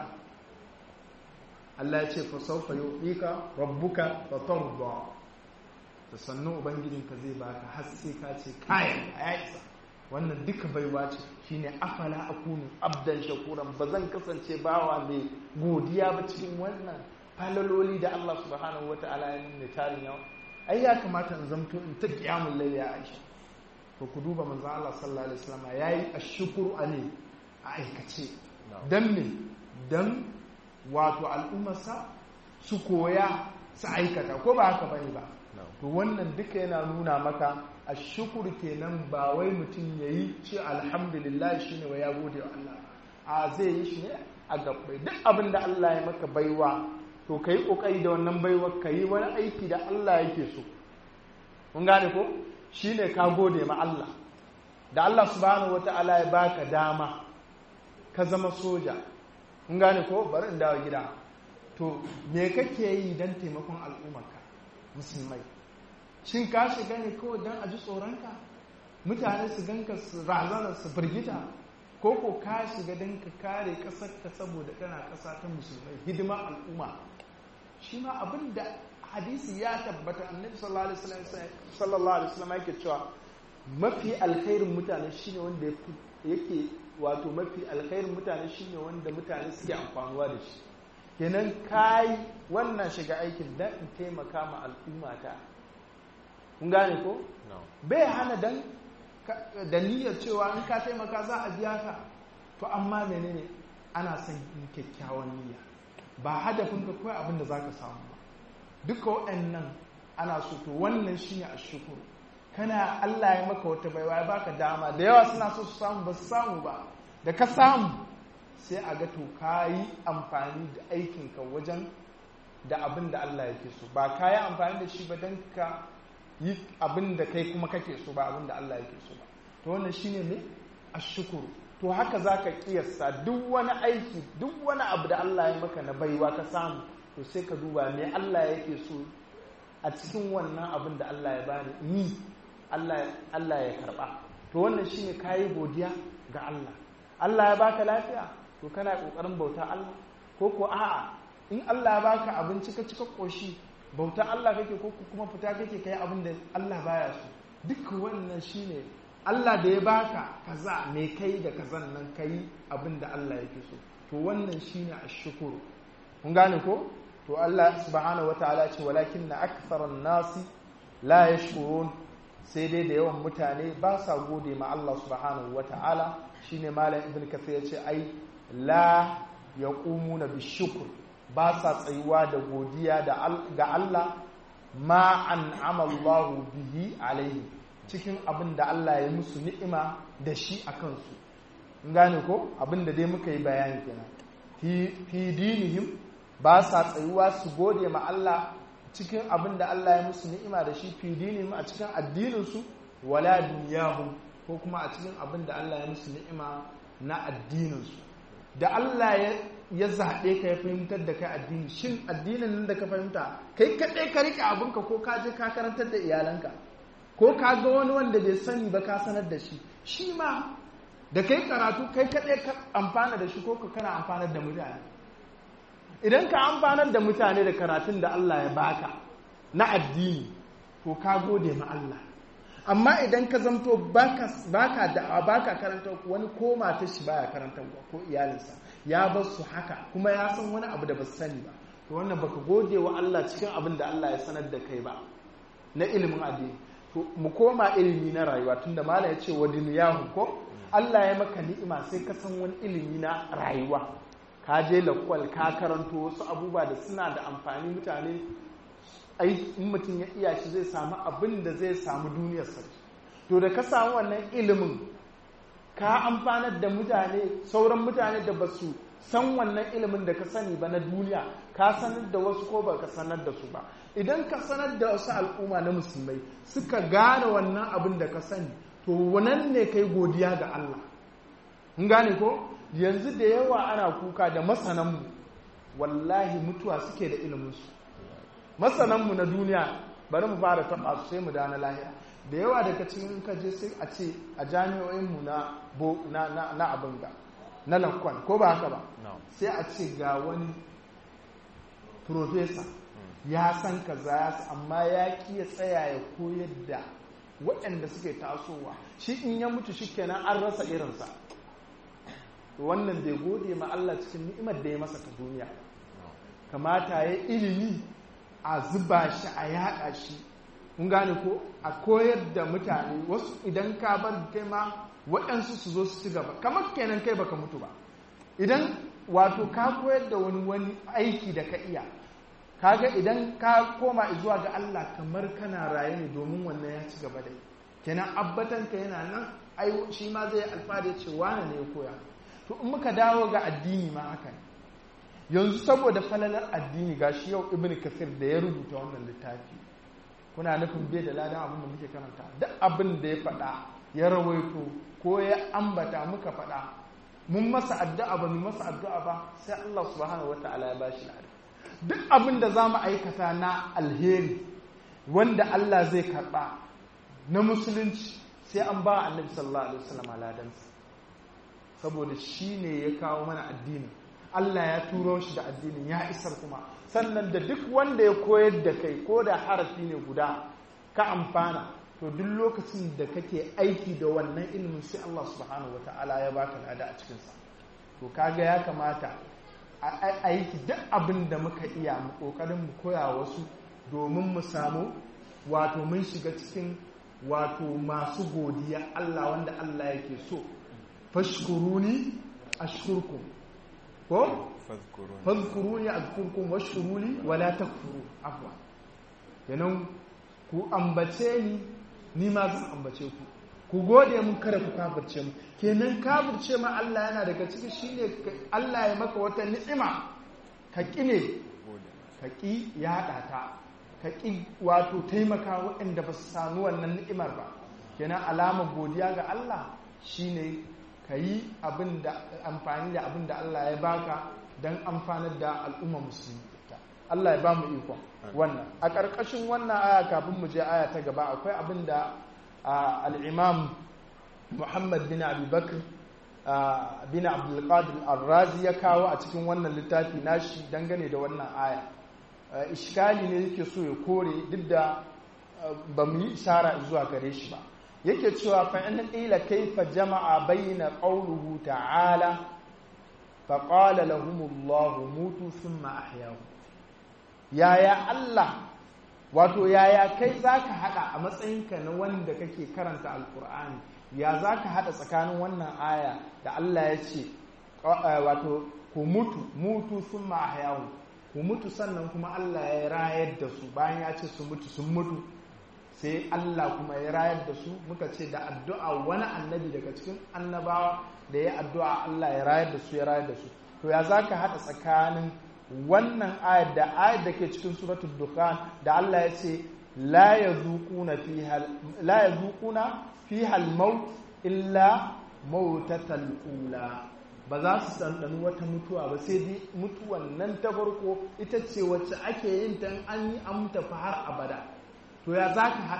Allah ya ce fa sawfa yu'tika rabbuka fa tarda da sannu ubangijinka zai baka har sai ka ce kayan a isa wannan duka baiwa ce shine afala akunu abdan shakuran ba zan kasance bawa mai godiya ba cikin wannan falaloli da Allah subhanahu wata'ala ya nuna tarin yawa ai ya kamata in zamto in ta kiyamul layli ya Aisha to ku duba manzo Allah sallallahu alaihi wasallam yayi ashkuru ali a aikace dan me dan wato al'ummarsa su koya su aikata ko ba haka bane ba to wannan duka yana nuna maka a shukur kenan ba wai mutum ya yi ce alhamdulillah shi ne wa ya gode wa Allah a zai yi shi ne a gabbai duk abin da Allah ya maka baiwa to ka yi ƙoƙari da wannan baiwa ka yi wani aiki da Allah yake so kun gane ko shi ne ka gode ma Allah da Allah subhanahu wa ta'ala ya baka dama ka zama soja kun gane ko bari in dawo gida to me kake yi don taimakon al'ummarka musulmai shin ka shiga ne kawai don a ji tsoronka mutane su ganka su razana su firgita ko ko ka shiga don ka kare ƙasarka saboda kana ƙasa ta musulmai hidima al'umma shi ma abin da hadisi ya tabbata annabi sallallahu alaihi wasallam yake cewa mafi alkhairin mutane shine wanda yake wato mafi alkhairin mutane shine wanda mutane suke amfanuwa da shi kenan kai wannan shiga aikin dan in taimaka ma al'ummata kun gane ko bai hana dan da niyyar cewa in ka taimaka za a biya ka to amma menene ana son yin kyakkyawan niyya ba hadafin ka kawai abin da za ka samu ba duka waɗannan ana so to wannan shine a shukuru kana Allah ya maka wata baiwa ya baka dama da yawa suna so su samu ba su samu ba da ka samu sai a ga to ka yi amfani da aikinka wajen da abin da Allah yake so ba ka yi amfani da shi ba don ka yi abin da kai kuma kake so ba abin da Allah yake so ba to wannan shine ne ashukuru to haka zaka kiyasta duk wani aiki duk wani abu da Allah ya maka na baiwa ka samu to sai ka duba me Allah yake so a cikin wannan abin da Allah ya bani ni Allah Allah ya karba to wannan shine kayi godiya ga Allah Allah ya baka lafiya to kana kokarin bauta Allah ko ko a'a in Allah ya baka abinci ka cika koshi bauta Allah kake ko kuma fita kake kai abin da Allah baya so duk wannan shine Allah da ya baka kaza me kai da kazan nan kai abin da Allah yake so to wannan shine ashkuru kun gane ko to Allah subhanahu wataala ce walakinna aktharan nasi la yashkurun sai dai da yawan mutane ba sa gode ma Allah subhanahu wataala shine malam ibn kathir ya ce ai la yaqumuna bishukr ba sa tsayuwa da godiya ga Allah ma an amallahu bihi alaihi cikin abin da Allah ya musu ni'ima da shi a kansu gane ko abin da dai muka yi bayani kenan fi dinihim ba sa tsayuwa su gode ma Allah cikin abin da Allah ya musu ni'ima da shi fi dinihim a cikin addininsu wala duniyahum ko kuma a cikin abin da Allah ya musu ni'ima na addininsu da Allah ya ya zaɓe ka ya fahimtar da kai addini shin addinin nan da ka fahimta kai kaɗai ka riƙe abinka ko ka je ka karantar da iyalanka ko ka ga wani wanda bai sani ba ka sanar da shi shi ma da kai karatu kai kaɗai ka amfana da shi ko ka kana amfanar da mutane idan ka amfanar da mutane da karatun da Allah ya baka na addini to ka gode ma Allah amma idan ka zamto baka baka da baka karanta wani ko mata shi baya karanta ko iyalinsa ya bar su haka kuma ya san wani abu da ba sani ba to wannan baka gode wa Allah cikin abin da Allah ya sanar da kai ba na ilimin addini to mu koma ilimi na rayuwa tunda malam ya ce wa duniyahu ko Allah ya maka ni'ima sai ka san wani ilimi na rayuwa ka je lakwal ka karanto wasu abubuwa da suna da amfani mutane ai in mutum ya iya shi zai samu abin da zai samu duniyar sarki to da ka samu wannan ilimin ka amfanar da mutane sauran mutane da ba su san wannan ilimin da ka sani ba na duniya ka sanar da wasu ko ba ka sanar da su ba idan ka sanar da wasu al'umma na musulmai suka gane wannan abin da ka sani to wannan ne kai godiya ga Allah in gane ko yanzu da yawa ana kuka da masananmu wallahi mutuwa suke da iliminsu masananmu na duniya bari mu fara taɓa su sai mu da na lahira da yawa daga cikin kaje sai a ce a jami'o'inmu na na abin ga na lakwan ko ba haka ba sai a ce ga wani profesa ya san kaza ya amma ya ki ya tsaya ya koyar da waɗanda suke tasowa shi in ya mutu shi kenan an rasa irinsa wannan bai gode ma Allah cikin ni'imar da ya masa ta duniya kamata ya ilimi a zuba shi a yaɗa shi kun gane ko a koyar da mutane wasu idan ka bar kai ma waɗansu su zo su ci gaba kamar kenan kai baka mutu ba idan wato ka koyar da wani wani aiki da ka iya kaga idan ka koma zuwa ga Allah kamar kana raye ne domin wannan ya ci gaba da kenan abbatan ka yana nan ai shi ma zai alfahari ce wane ne ya koya to in muka dawo ga addini ma haka ne yanzu saboda falalar addini ga shi yau ibn kasir da ya rubuta wannan littafi kuna nufin bai da ladan abin da muke karanta duk abin da ya faɗa ya rawaito ko ya ambata muka faɗa mun masa addu'a ba mu masa addu'a ba sai Allah subhanahu wataala ya bashi ladan duk abin da za mu aikata na alheri wanda Allah zai karɓa na musulunci sai an ba annabi sallallahu alaihi wasallam ladansa saboda shi ne ya kawo mana addinin Allah ya turo shi da addinin ya isar kuma sannan da duk wanda ya koyar da kai ko da harafi ne guda ka amfana to duk lokacin da kake aiki da wannan ilimin sai Allah subhanahu wata'ala ya baka lada a cikinsa to kaga ya kamata a aiki duk abin da muka iya mu kokarin mu koya wasu domin mu samu wato mun shiga cikin wato masu godiya Allah wanda Allah yake so fashkuruni ashkurkum ko fadhkuruni azkurkum washkuruni wala takfuru afwa kenan ku ambace ni ni ma zan ambace ku ku gode mun kada ku kafirce mu kenan kafirce ma Allah yana daga ciki shine Allah ya maka wata ni'ima ka kine ka ki yada ta ka ki wato taimaka waɗanda ba su samu wannan ni'imar ba kenan alamar godiya ga Allah shine ka yi amfani da abin da Allah ya baka don amfanar da al'umma musulmi Allah ya ba mu ikon wannan a ƙarƙashin wannan aya kafin mu je aya ta gaba akwai abin da al'imam muhammad bin abubakar bin abdulkadir arrazi ya kawo a cikin wannan littafi nashi dangane da wannan aya ishkali ne yake so ya kore duk da ba mu yi ishara zuwa gare shi ba yake cewa fa in qila kayfa jama'a bayna qawluhu ta'ala fa qala lahum Allah mutu thumma ahyahu yaya Allah wato yaya kai zaka hada a matsayinka na wanda kake karanta alqur'ani ya zaka hada tsakanin wannan aya da Allah ya ce wato ku mutu mutu thumma ahyahu ku mutu sannan kuma Allah ya rayar da su bayan ya ce su mutu sun mutu sai Allah kuma ya rayar da su muka ce da addu'a wani annabi daga cikin annabawa da ya addu'a Allah ya rayar da su ya rayar da su to ya zaka haɗa tsakanin wannan ayar da ayar da ke cikin suratul dukhan da Allah ya ce la yazuquna fiha la yazuquna fiha al-maut illa mautatal ula ba za su ɗanɗani wata mutuwa ba sai dai mutuwan nan ta farko ita ce wacce ake yin ta an yi an tafi har abada to ya za ka haɗa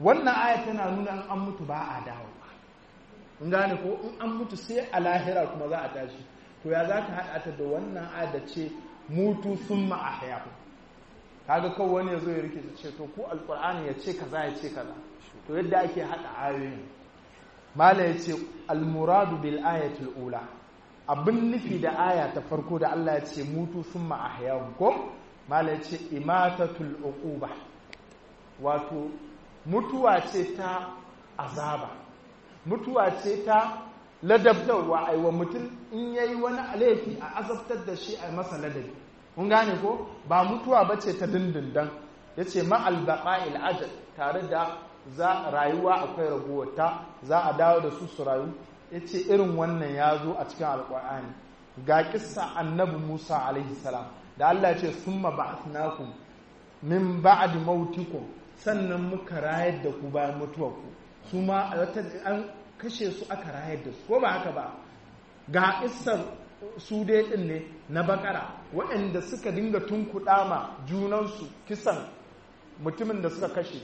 wannan aya tana nuna in an mutu ba a dawo in gane ko in an mutu sai a lahira kuma za a tashi to ya za ka haɗa ta da wannan aya da ce mutu sun ma'ahya kaga kawai wani ya zo ya rike ce to ku alƙur'ani ya ce kaza ya ce kaza to yadda ake haɗa ayoyin mala ya ce almuradu bil ayatul ula abin nufi da aya ta farko da Allah ya ce mutu sun ma'ahya ko mala ya ce imatatul uquba wato mutuwa ce ta azaba mutuwa ce ta ladabtarwa aiwa mutum in yayi wani laifi a azabtar da shi a masa ladabi kun gane ko ba mutuwa ba ce ta dindindan ya ce ma'al baqa'il ajal tare da za rayuwa akwai raguwarta za a dawo da su su rayu ya ce irin wannan ya zo a cikin alƙur'ani ga kissa annabi musa alaihi salam da allah ya ce summa ba'athnakum min ba'di mautikum sannan muka rayar da ku bayan mutuwarku su ma an kashe su aka rayar da su ko ba haka ba ga isar su dai din ne na bakara waɗanda suka dinga tunkuɗa ma junansu kisan mutumin da suka kashe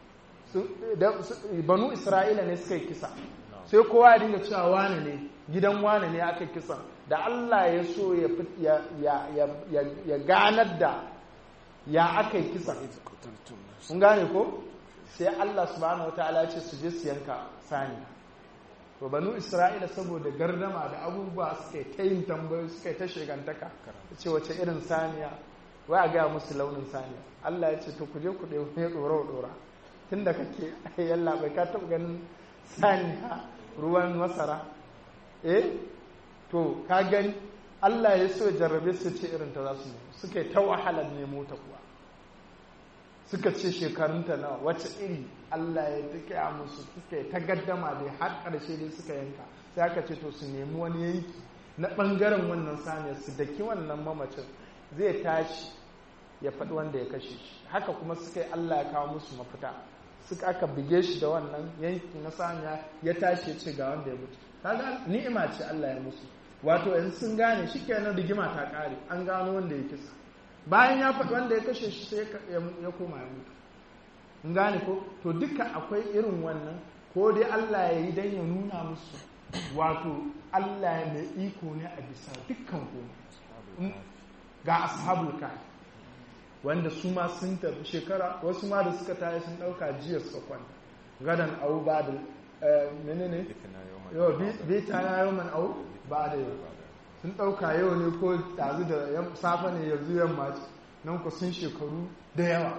banu isra'ila ne suka yi kisa sai kowa ya dinga cewa wane ne gidan wane ne aka kisa da allah ya so ya ganar da ya aka yi kisa kun gane ko sai Allah subhanahu wataala ce su je su yanka sani to banu isra'ila saboda gardama da abubuwa suka yi ta yin tambayoyi suka yi ta shegantaka ce wace irin saniya wai a gaya musu launin saniya Allah ya ce to ku je ku ɗaya ne ɗora ɗora tun da kake yalla bai ka taɓa ganin saniya ruwan masara eh to ka gani Allah ya so jarrabe su ce irin ta za su suka yi ta wahalar nemo ta kuwa suka ce shekarunta nawa wacce iri Allah ya duka musu suka yi ta gaddama da har ƙarshe dai suka yanka sai aka ce to su nemi wani yanki na ɓangaren wannan saniyar su daki wannan mamacin zai tashi ya faɗi wanda ya kashe shi haka kuma suka yi Allah ya kawo musu mafita suka aka bige shi da wannan yanki na saniya ya tashi ya ce ga wanda ya mutu kaga ni'ima ce Allah ya musu wato yanzu sun gane shi kenan rigima ta ƙare an gano wanda ya kisa bayan ya faɗi wanda ya kashe shi sai ya koma ya mutu in gane ko to duka akwai irin wannan ko dai Allah ya yi don ya nuna musu wato Allah ya mai iko ne a bisa dukkan komai ga ashabul kahf wanda su ma sun tafi shekara wasu ma da suka tayi sun ɗauka jiya suka kwanta gadan au ba da menene yau bi ta yau man au ba da yau sun ɗauka yau ne ko ɗazu da safe ne yanzu yamma ce nan ku sun shekaru da yawa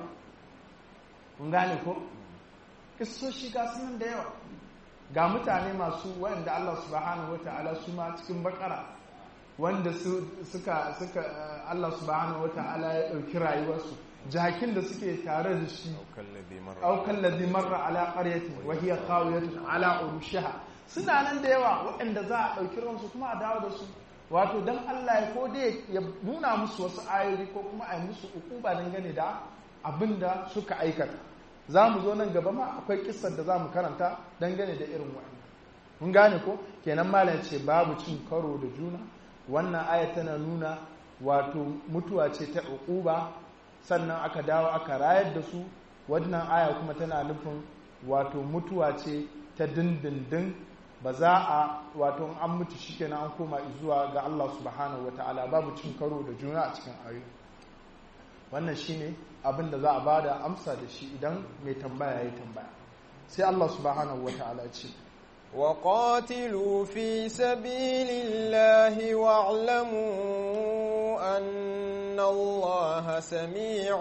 kun gane ko kisoshi ga sunan da yawa ga mutane masu wanda Allah subhanahu wa ta'ala su ma cikin bakara wanda suka suka Allah subhanahu wa ta'ala ya ɗauki rayuwarsu jakin da suke tare da shi aukan ladhi marra ala qaryatin wa hiya khawiyatun ala urushiha suna nan da yawa waɗanda za a ɗauki ransu kuma a dawo da su wato don Allah ya ko dai ya nuna musu wasu ayoyi ko kuma a yi musu ukuba dangane da abin da suka aikata za mu zo nan gaba ma akwai kissar da za mu karanta dangane da irin wa'in mun gane ko kenan malam ce babu cin karo da juna wannan aya tana nuna wato mutuwa ce ta ukuba sannan aka dawo aka rayar da su wannan aya kuma tana nufin wato mutuwa ce ta dindindin ba za a wato an mutu shikenan an koma zuwa ga Allah subhanahu wataala babu cin karo da juna a cikin ayoyi wannan shine abin da za a bada amsa da shi idan mai tambaya yayi tambaya sai Allah subhanahu wataala ce وقاتلوا في سبيل الله واعلموا أن الله سميع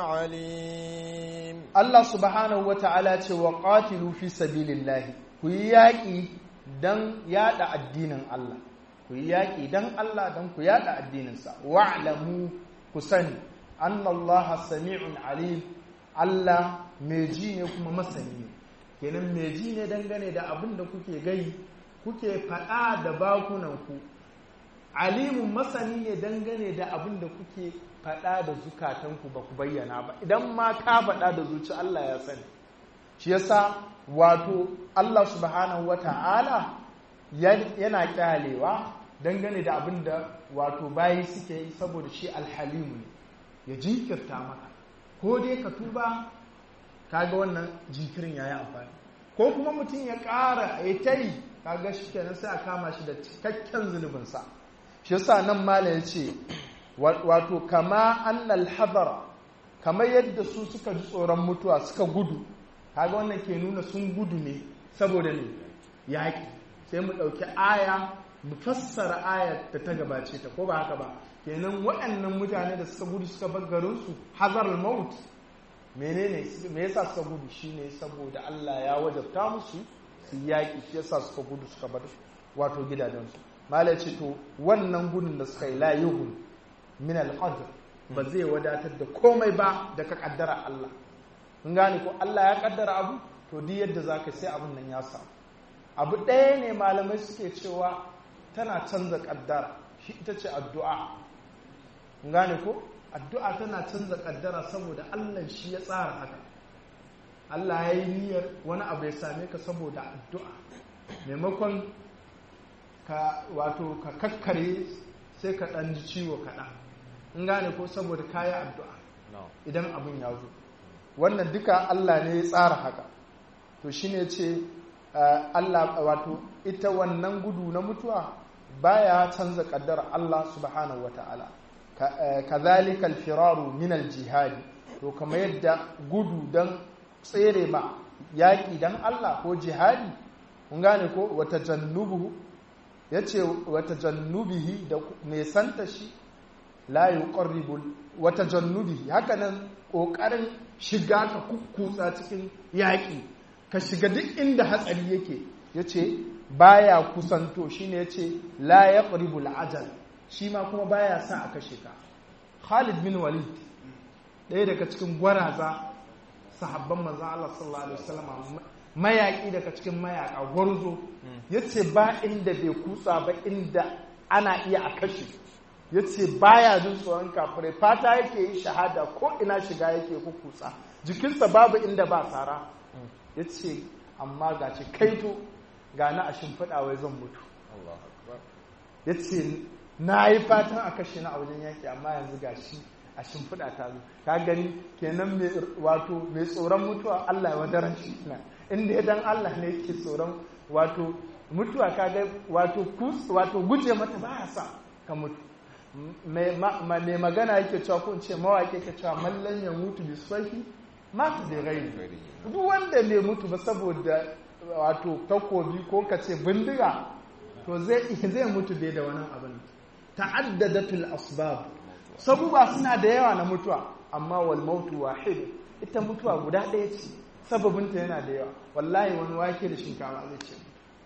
عليم الله سبحانه وتعالى وقاتلوا في سبيل الله كياكي dan yada addinin Allah ku yi yaƙi dan Allah dan ku yada addininsa wa'lamu ku sani annallaha sami'un alim Allah mai ji ne kuma masani ne kenan mai ji ne dangane da abin da kuke gai kuke faɗa da bakunanku alimun masani ne dangane da abin da kuke faɗa da zukatanku ba ku bayyana ba idan ma ka faɗa da zuci Allah ya sani shi yasa wato Allah subhanahu wata'ala yana kyalewa dangane da abin da wato bayi suke yi saboda shi alhalimu ne ya jinkirta maka ko dai ka tuba kaga wannan jinkirin ya yi amfani ko kuma mutum ya ƙara ya ta yi kaga shi kenan sai a kama shi da cikakken zunubinsa shi yasa nan mala ya ce wato kama annal hadara kamar yadda su suka ji tsoron mutuwa suka gudu kaga wannan ke nuna sun gudu ne saboda ne yaƙi sai mu ɗauki aya mu fassara ayar da ta gabace ta ko ba haka ba kenan waɗannan mutane da suka gudu suka bar garinsu hazar maut menene me yasa suka gudu shine saboda Allah ya wajabta musu su yaƙi shi yasa suka gudu suka bar wato gidajensu mala ce to wannan gudun da suka yi la yuhun min al ba zai wadatar da komai ba da ka kaddara Allah in gane ko Allah ya kaddara abu to duk yadda zaka sai abin nan ya samu abu ɗaya ne malamai suke cewa tana canza kaddara shi ita ce addu'a in gane ko addu'a tana canza kaddara saboda Allah shi ya tsara haka Allah ya yi niyyar wani abu ya same ka saboda addu'a maimakon ka wato ka kakkare sai ka ɗan ji ciwo kaɗan in gane ko saboda kayi addu'a idan abin ya zo wannan duka Allah ne ya tsara haka to shi ne ce Allah wato ita wannan gudu na mutuwa baya canza kaddara Allah subhanahu wa ta'ala kazalika alfiraru min aljihadi to kamar yadda gudu dan tsere ma yaƙi dan Allah ko jihadi kun gane ko wata jannubu yace wata jannubihi da nesanta shi la yuqarribu wata jannubihi hakanan kokarin shiga ka kukkutsa cikin yaƙi ka shiga duk inda hatsari yake yace baya kusanto shine yace la yaqribu al'ajal shi ma kuma baya sa a kashe ka Khalid bin Walid ɗaya daga cikin gwaraza sahabban manzon Allah sallallahu alaihi wasallam mayaki daga cikin mayaka gwarzo yace ba inda bai kutsa ba inda ana iya a kashe yace baya jin tsoron kafirai fata yake yi shahada ko ina shiga yake kukutsa jikinsa babu inda ba tsara yace amma ga ce kaito ga na a shimfiɗa wai zan mutu yace na yi fatan a kashe na a wajen yaki amma yanzu ga shi a shimfiɗa ta zo ka gani kenan wato mai tsoron mutuwa Allah ya wadaran shi na inda ya dan Allah ne yake tsoron wato mutuwa ka ga wato wato guje mata ba ya sa ka mutu mai magana yake cewa ko in ce mawaƙi yake cewa mallan ya mutu bi sahi mata da rai duk wanda bai mutu ba saboda wato takobi ko ka ce bindiga to zai zai mutu bai da wani abin ta'addadatul asbab sabuba suna da yawa na mutuwa amma wal mautu wahid ita mutuwa guda ɗaya ce sababinta yana da yawa wallahi wani wake da shinkawa zai ce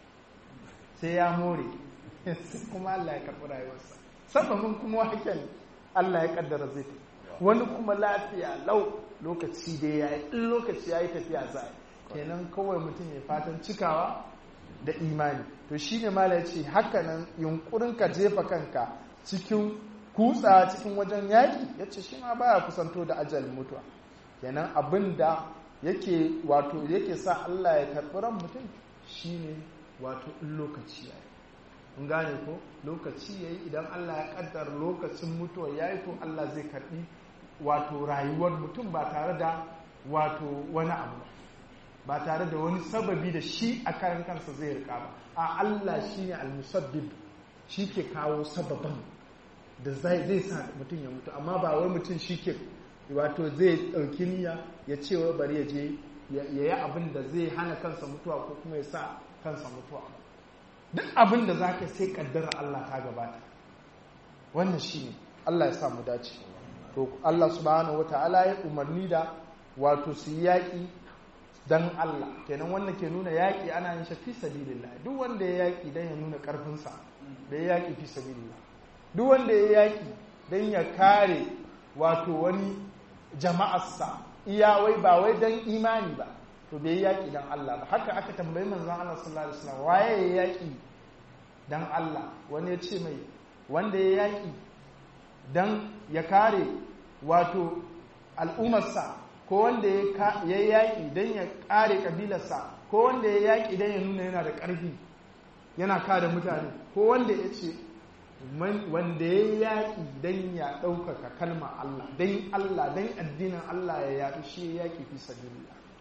sai ya more kuma Allah ya karɓi rayuwarsa sababin kuma waken Allah ya kaddara zai wani kuma lafiya lau lokaci da ya yi in lokaci ya yi tafiya za kenan kawai mutum ya fatan cikawa da imani to shi ne mala ya ce hakanan yunkurin ka jefa kanka cikin kutsa cikin wajen yaƙi ya ce shi ma baya kusanto da ajal mutuwa kenan abin da yake wato yake sa Allah ya karɓi ran mutum shine wato in lokaci ya yi in gane ko lokaci ya yi idan Allah ya kaddar lokacin mutuwa ya yi to Allah zai karɓi wato rayuwar mutum ba tare da wato wani abu ba tare da wani sababi da shi a kayan kansa zai rika ba a Allah shi ne almusabbib shi ke kawo sababan da zai sa mutum ya mutu amma ba wai mutum shi ke wato zai ɗauki niyya ya ce wa bari ya je ya yi abin da zai hana kansa mutuwa ko kuma ya sa kansa mutuwa duk abin da za ka sai kaddara Allah ta gabata wannan shi ne Allah ya sa mu dace to Allah subhanahu wa ta'ala ya umarni da wato su yi yaƙi dan Allah kenan wannan ke nuna yaƙi ana yin shi fi sabilillah duk wanda ya yaƙi dan ya nuna ƙarfinsa da ya yaƙi fi sabilillah duk wanda ya yaƙi dan ya kare wato wani jama'arsa iya wai ba wai dan imani ba to bai yi yaƙi dan Allah ba haka aka tambayi manzon Allah sallallahu alaihi wasallam waye ya yaƙi dan Allah wani ya ce mai wanda ya yaƙi dan ya kare wato al'ummarsa ko wanda ya yi yaƙi don ya ƙare ƙabilarsa ko wanda ya yaƙi don ya nuna yana da ƙarfi yana kare mutane ko wanda ya ce wanda ya yi yaƙi don ya ɗaukaka kalma Allah don Allah don addinin Allah ya yaɗu shi ya yaƙi fi sabilillah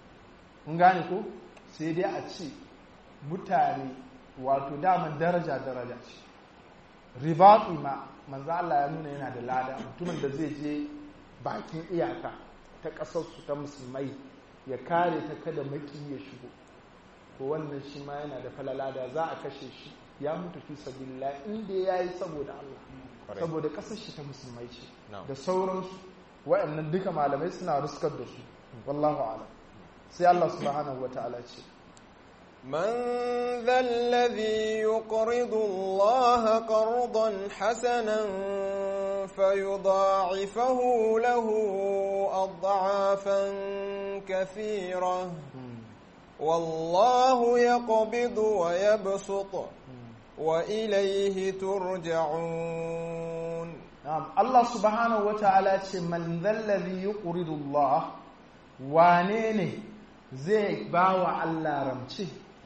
kun gane ko sai dai a ce mutane wato daman daraja daraja ce ribatu ma manzo Allah ya nuna yana da lada mutumin da zai je bakin iyaka ta ƙasarsu ta musulmai ya kare ta kada maki ya shigo to wannan shi ma yana da falala da za a kashe shi ya mutu fi sabilillah inda ya yi saboda Allah saboda ƙasar shi ta musulmai ce da sauransu waɗannan duka malamai suna ruskar da su wallahu a'lam sai Allah subhanahu wata'ala ce من ذا الذي يقرض الله قرضا حسنا فيضاعفه له أضعافا كثيرة والله يقبض ويبسط وإليه ترجعون نعم الله سبحانه وتعالى من ذا الذي يقرض الله وانيني زي باوى الله رمشي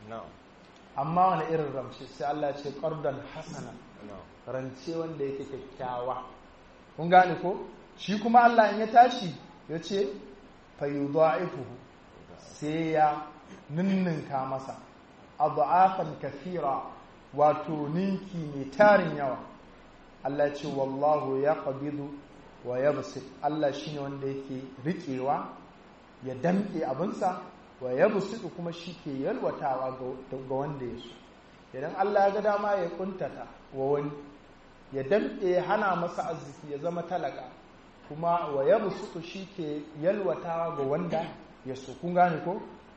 amma wani irin ramshi sai Allah ce ƙardan hasana rance wanda yake kyakkyawa kun gane ko shi kuma Allah in ya tashi ya ce fayudha'ifuhu sai ya ninninka masa adha'afan kathira wato ninki mai tarin yawa Allah ce wallahu yaqbidu wa yabsit Allah shine wanda yake riƙewa ya damƙe abinsa wa ya busuɗu kuma shi ke yalwatawa ga wanda ya so idan Allah ya ga dama ya kuntata wa wani ya damɗe ya hana masa arziki ya zama talaka kuma wa ya busuɗu shi ke yalwatawa ga wanda ya so kun gane ko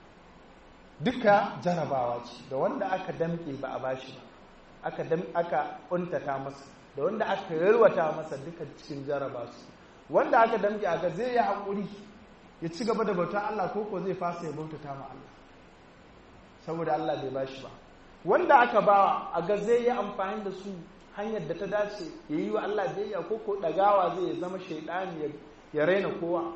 duka jarabawa ce da wanda aka damɗe ba a bashi ba aka aka kuntata masa da wanda aka yalwata masa duka cikin jaraba su wanda aka damƙe aka zai yi haƙuri ya ci gaba da bauta Allah ko ko zai fasa ya bautata ma Allah saboda Allah bai bashi ba wanda aka ba a ga zai yi amfani da su hanyar da ta dace ya yi wa Allah biyayya ko ko dagawa zai zama shaidani ya raina kowa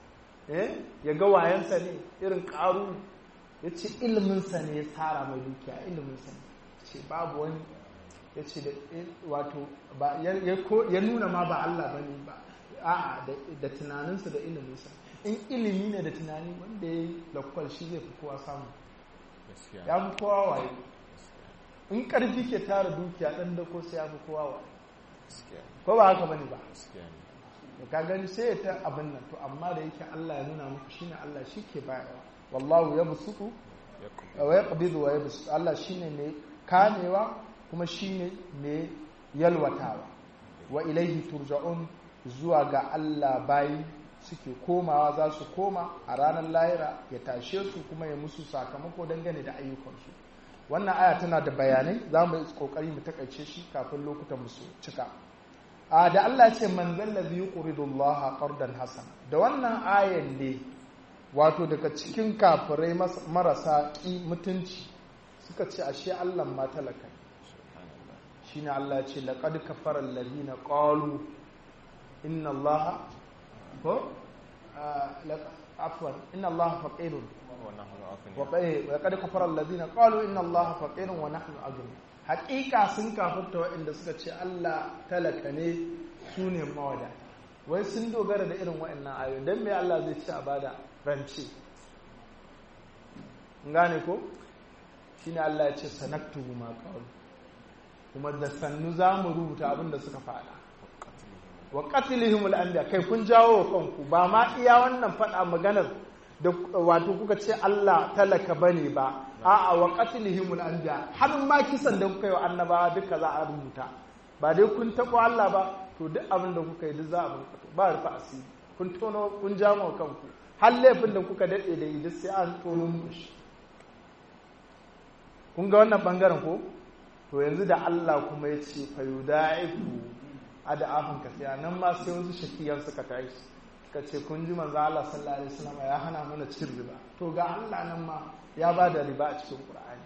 ya ga wayansa ne irin karu ya ce iliminsa ne ya tsara mai dukiya iliminsa ne ce babu wani ya ce da wato ya nuna ma ba Allah ba ne ba a'a da tunaninsa da iliminsa in ilimi ne da tunani wanda ya yi lakwal shi zai fi kowa samu ya fi kowa waye in ƙarfi ke tara dukiya ɗan da ko sai ya fi kowa waye ko ba haka bane ba da ka gani sai ya ta abin nan to amma da yake Allah ya nuna muku shine Allah shi ke bayarwa wallahu ya busutu wa ya qabidu wa ya busutu Allah shine mai kamewa kuma shine mai yalwatawa wa ilaihi turja'un zuwa ga Allah bayi suke komawa za su koma a ranar lahira ya tashe su kuma ya musu sakamako dangane da ayyukansu wannan aya tana da bayanai za mu yi kokari mu takaice shi kafin lokutan musu cika a da Allah ce man zallazi yuqridu Allah qardan hasan da wannan ayan ne wato daga cikin kafirai marasa ki mutunci suka ce ashe Allah ma talaka shine Allah ya ce laqad kafara alladhina qalu inna Allah ko afwan inna Allah faqirun wa qad kafara alladhina qalu inna Allah faqirun wa nahnu aghni haqiqa sun kafirta waɗanda suka ce Allah talaka ne su ne mawada wai sun dogara da irin waɗannan ayoyi dan me Allah zai ci a bada rance gane ko shine Allah ya ce sanaktubu ma qalu kuma da sannu za mu rubuta abin da suka faɗa wa qatlihim al-anbiya kai kun jawo wa kanku ba ma iya wannan faɗa maganar da wato kuka ce Allah talaka bane ba a'a wa qatlihim al-anbiya har ma kisan da kuka yi wa annabawa duka za a rubuta ba dai kun tabo Allah ba to duk abin da kuka yi duk za a rubuta ba rufa asiri kun tono kun jawo wa kanku har laifin da kuka dade da yi duk sai an tono muku shi kun ga wannan bangaren ko to yanzu da Allah kuma ya ce fayudaifu adafin kasiya nan ma sai wasu shakiyan suka tashi suka ce kun ji manzo Allah sallallahu alaihi wasallam ya hana mana cin riba to ga Allah nan ma ya ba da riba a cikin Qur'ani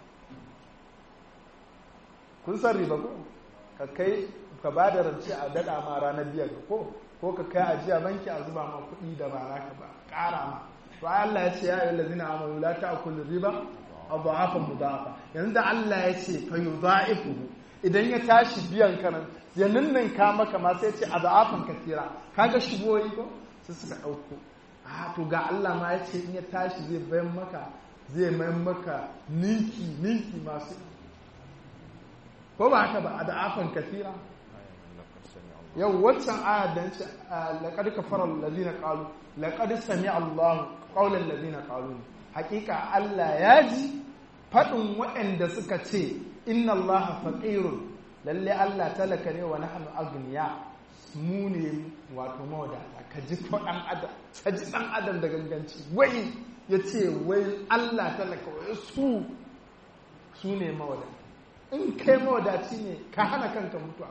kun san riba ko ka kai ka ba da rance a dada ma ranar biyar ko ko ka kai ajiya banki a zuba ma kuɗi da ba naka ba ƙara ma to Allah ya ce ya ayyuhal ladzina amanu la ta'kulu riba adhafan mudafa yanzu da Allah ya ce fa yudha'ifuhu idan ya tashi biyan kanan ya ninninka maka ma sai ce adhafan kathira kaga shigoyi ko sai suka dauko ah to ga Allah ma ya ce in ya tashi zai bayan maka zai mai maka ninki ninki masu ko ba haka ba a da'afan kasira yau waccan ayar da ce laqad kafara allazina qalu laqad sami Allah qawlan allazina qalu hakika Allah ya ji fadin waɗanda suka ce inna Allah faqirun lalle Allah talaka ne wa nahnu agniya mu ne wato mawadata ka ji ko dan adam ka ji dan adam da ganganci wai yace wai Allah talaka wai su su ne mawadata in kai mawadaci ne ka hana kanka mutuwa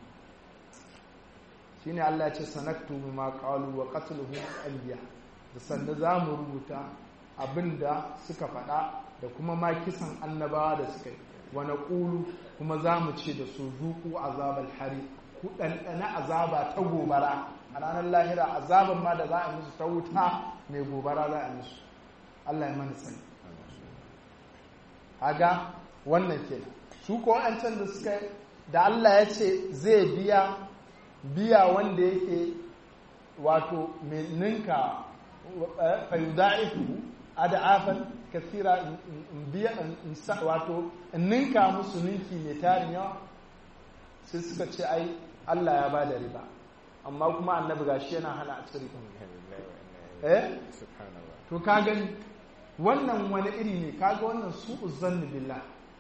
shine Allah ce sanaktu ma qalu wa qatluhum anbiya da sanda zamu rubuta abinda suka faɗa da kuma ma kisan annabawa da suka yi wa naqulu kuma zamu ce da su zuku azabal hari ku ɗanɗana azaba ta gobara a ranar lahira azaban ma da za a musu ta wuta mai gobara za a musu Allah ya mana sani haga wannan kenan su ko an da suka da Allah ya ce zai biya biya wanda yake wato mai ninka fayuda'ifu ada'afan kasira in biya wato in ninka musu ninki mai tarin yawa sai suka ce ai Allah ya bada riba amma kuma annabi gashi yana hana a cire eh to ka gani wannan wani iri ne kaga wannan su uzanni billah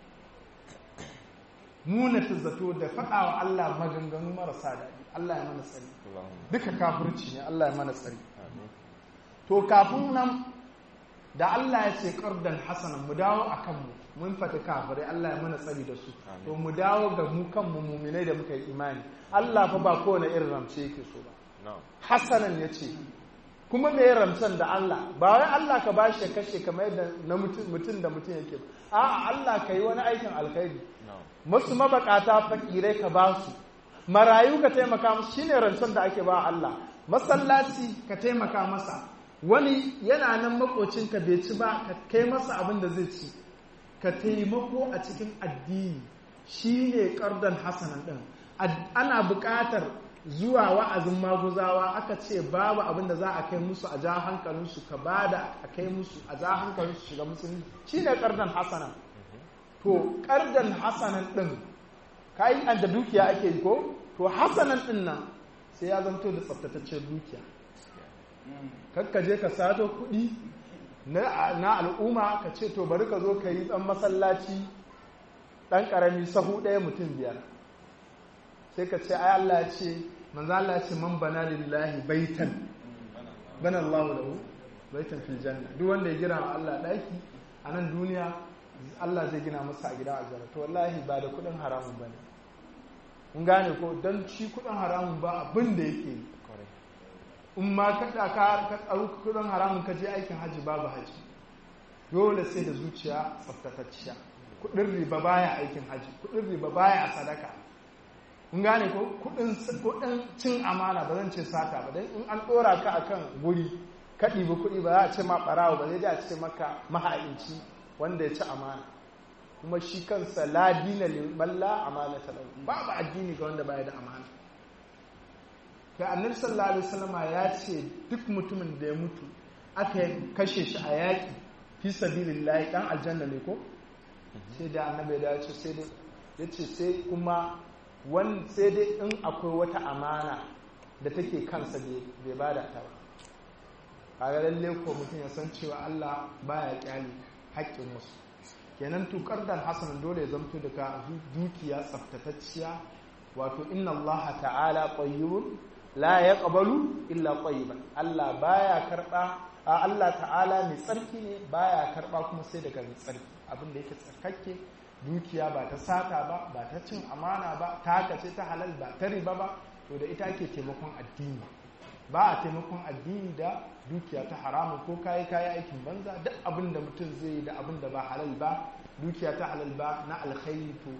munata zato da faɗa wa Allah maganganu marasa daɗi Allah ya mana tsari duka kafirci ne Allah ya mana tsari to kafin nan da Allah ya ce ƙardan hasanan mu dawo a kanmu mun fata kafirai Allah ya mana tsari da su to mu dawo ga mu kanmu muminai da muka yi imani Allah fa ba kowane irin ramce yake so ba hasanan ya ce kuma me ramcen da Allah ba wai Allah ka bashi ya kashe kamar yadda na mutum da mutum yake ba a'a Allah ka yi wani aikin alkhairi masu mabakata fakirai ka ba su marayu ka taimaka musu shine rancen da ake ba Allah masallaci ka taimaka masa wani yana nan makocinka bai ci ba ka kai masa abin da zai ci ka taimako a cikin addini shine kardan hasanan din ana buƙatar zuwa wa'azin maguzawa aka ce babu abin da za a kai musu a ja hankalinsu ka bada a kai musu a ja hankalinsu shiga musulunci shine kardan hasanan to kardan hasanan din kai an da dukiya ake yi ko to hasanan din nan sai ya zanto da tsaftataccen dukiya kakka je ka sato kuɗi na al'umma ka ce to bari ka zo ka yi ɗan masallaci ɗan ƙarami sahu ɗaya mutum biyar sai ka ce ai Allah ya ce manzo Allah ya ce man bana lillahi baitan bana Allahu lahu baitan fil janna duk wanda ya gina wa Allah ɗaki a nan duniya Allah zai gina masa a gidan aljanna to wallahi ba da kuɗin haramun bane kun gane ko dan shi kuɗin haramun ba abin da yake yi in ma ka ka ɗauki kudin haramun ka je aikin hajji babu hajji dole sai da zuciya tsaftatacciya kudin riba baya aikin hajji kudin riba baya sadaka kun gane ko kudin cin amana ba zan ce sata ba dan in an ɗora ka akan guri ka ɗibi kuɗi ba za a ce ma ɓarawo ba zai da a ce maka maha'inci wanda ya ci amana kuma shi kansa la dina liman la amana talau babu addini ga wanda baya da amana kai annabi sallallahu alaihi wasallama ya ce duk mutumin da ya mutu aka kashe shi a yaƙi fi sabilillahi dan aljanna ne ko sai da annabi ya ce sai dai yace sai kuma wan sai dai in akwai wata amana da take kansa bai bada ta ba kaga lalle ko mutum ya san cewa Allah baya kyale haƙƙin wasu kenan tukar da hasan dole ya zamto daga dukiya tsaftatacciya wato inna Allah ta'ala tayyibun la ya ƙabalu illa ƙwayiban Allah baya karɓa a Allah ta'ala mai tsarki ne baya karɓa kuma sai daga mai tsarki abin da yake tsarkakke dukiya ba ta sata ba ba ta cin amana ba ta haka ce ta halal ba ta riba ba to da ita ake taimakon addini ba a taimakon addini da dukiya ta haramun ko kayi kayi aikin banza duk abin da mutum zai yi da abin da ba halal ba dukiya ta halal ba na alkhairi to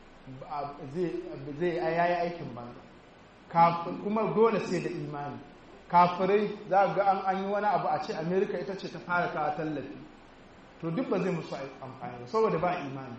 zai yayi aikin banza kuma dole sai da imani kafirai za ga an an yi wani abu a ce amerika ita ce ta fara kawo tallafi to duk ba zai musu amfani saboda ba imani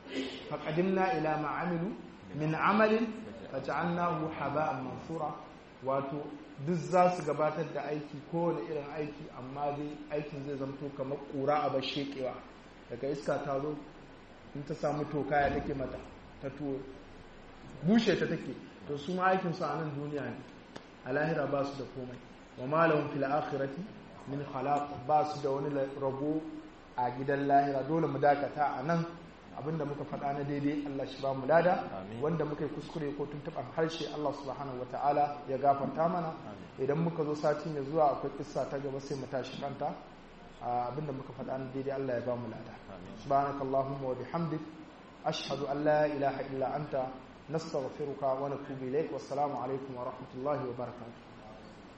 faƙadimna ila ma'amilu min amalin faj'alnahu haba'an mansura wato duk za su gabatar da aiki kowane irin aiki amma dai aikin zai zamto kamar ƙura a bashekewa daga iska ta zo in ta samu toka ya take mata ta tuwo bushe ta take to su ma aikin su a nan duniya ne a lahira ba su da komai wa malahum fil akhirati min khalaq ba su da wani rabo a gidan lahira dole mu dakata a nan abinda muka faɗa na daidai Allah shi ba mu lada wanda muka yi kuskure ko tuntuɓar harshe Allah subhanahu wata'ala ya gafarta mana idan muka zo sati mai zuwa akwai kissa ta gaba sai mu tashi kanta abinda muka faɗa na daidai Allah ya ba mu lada subhanakallahumma wa bihamdik ashhadu an la ilaha illa anta nastaghfiruka wa natubu ilaik wassalamu alaikum wa rahmatullahi wa barakatuh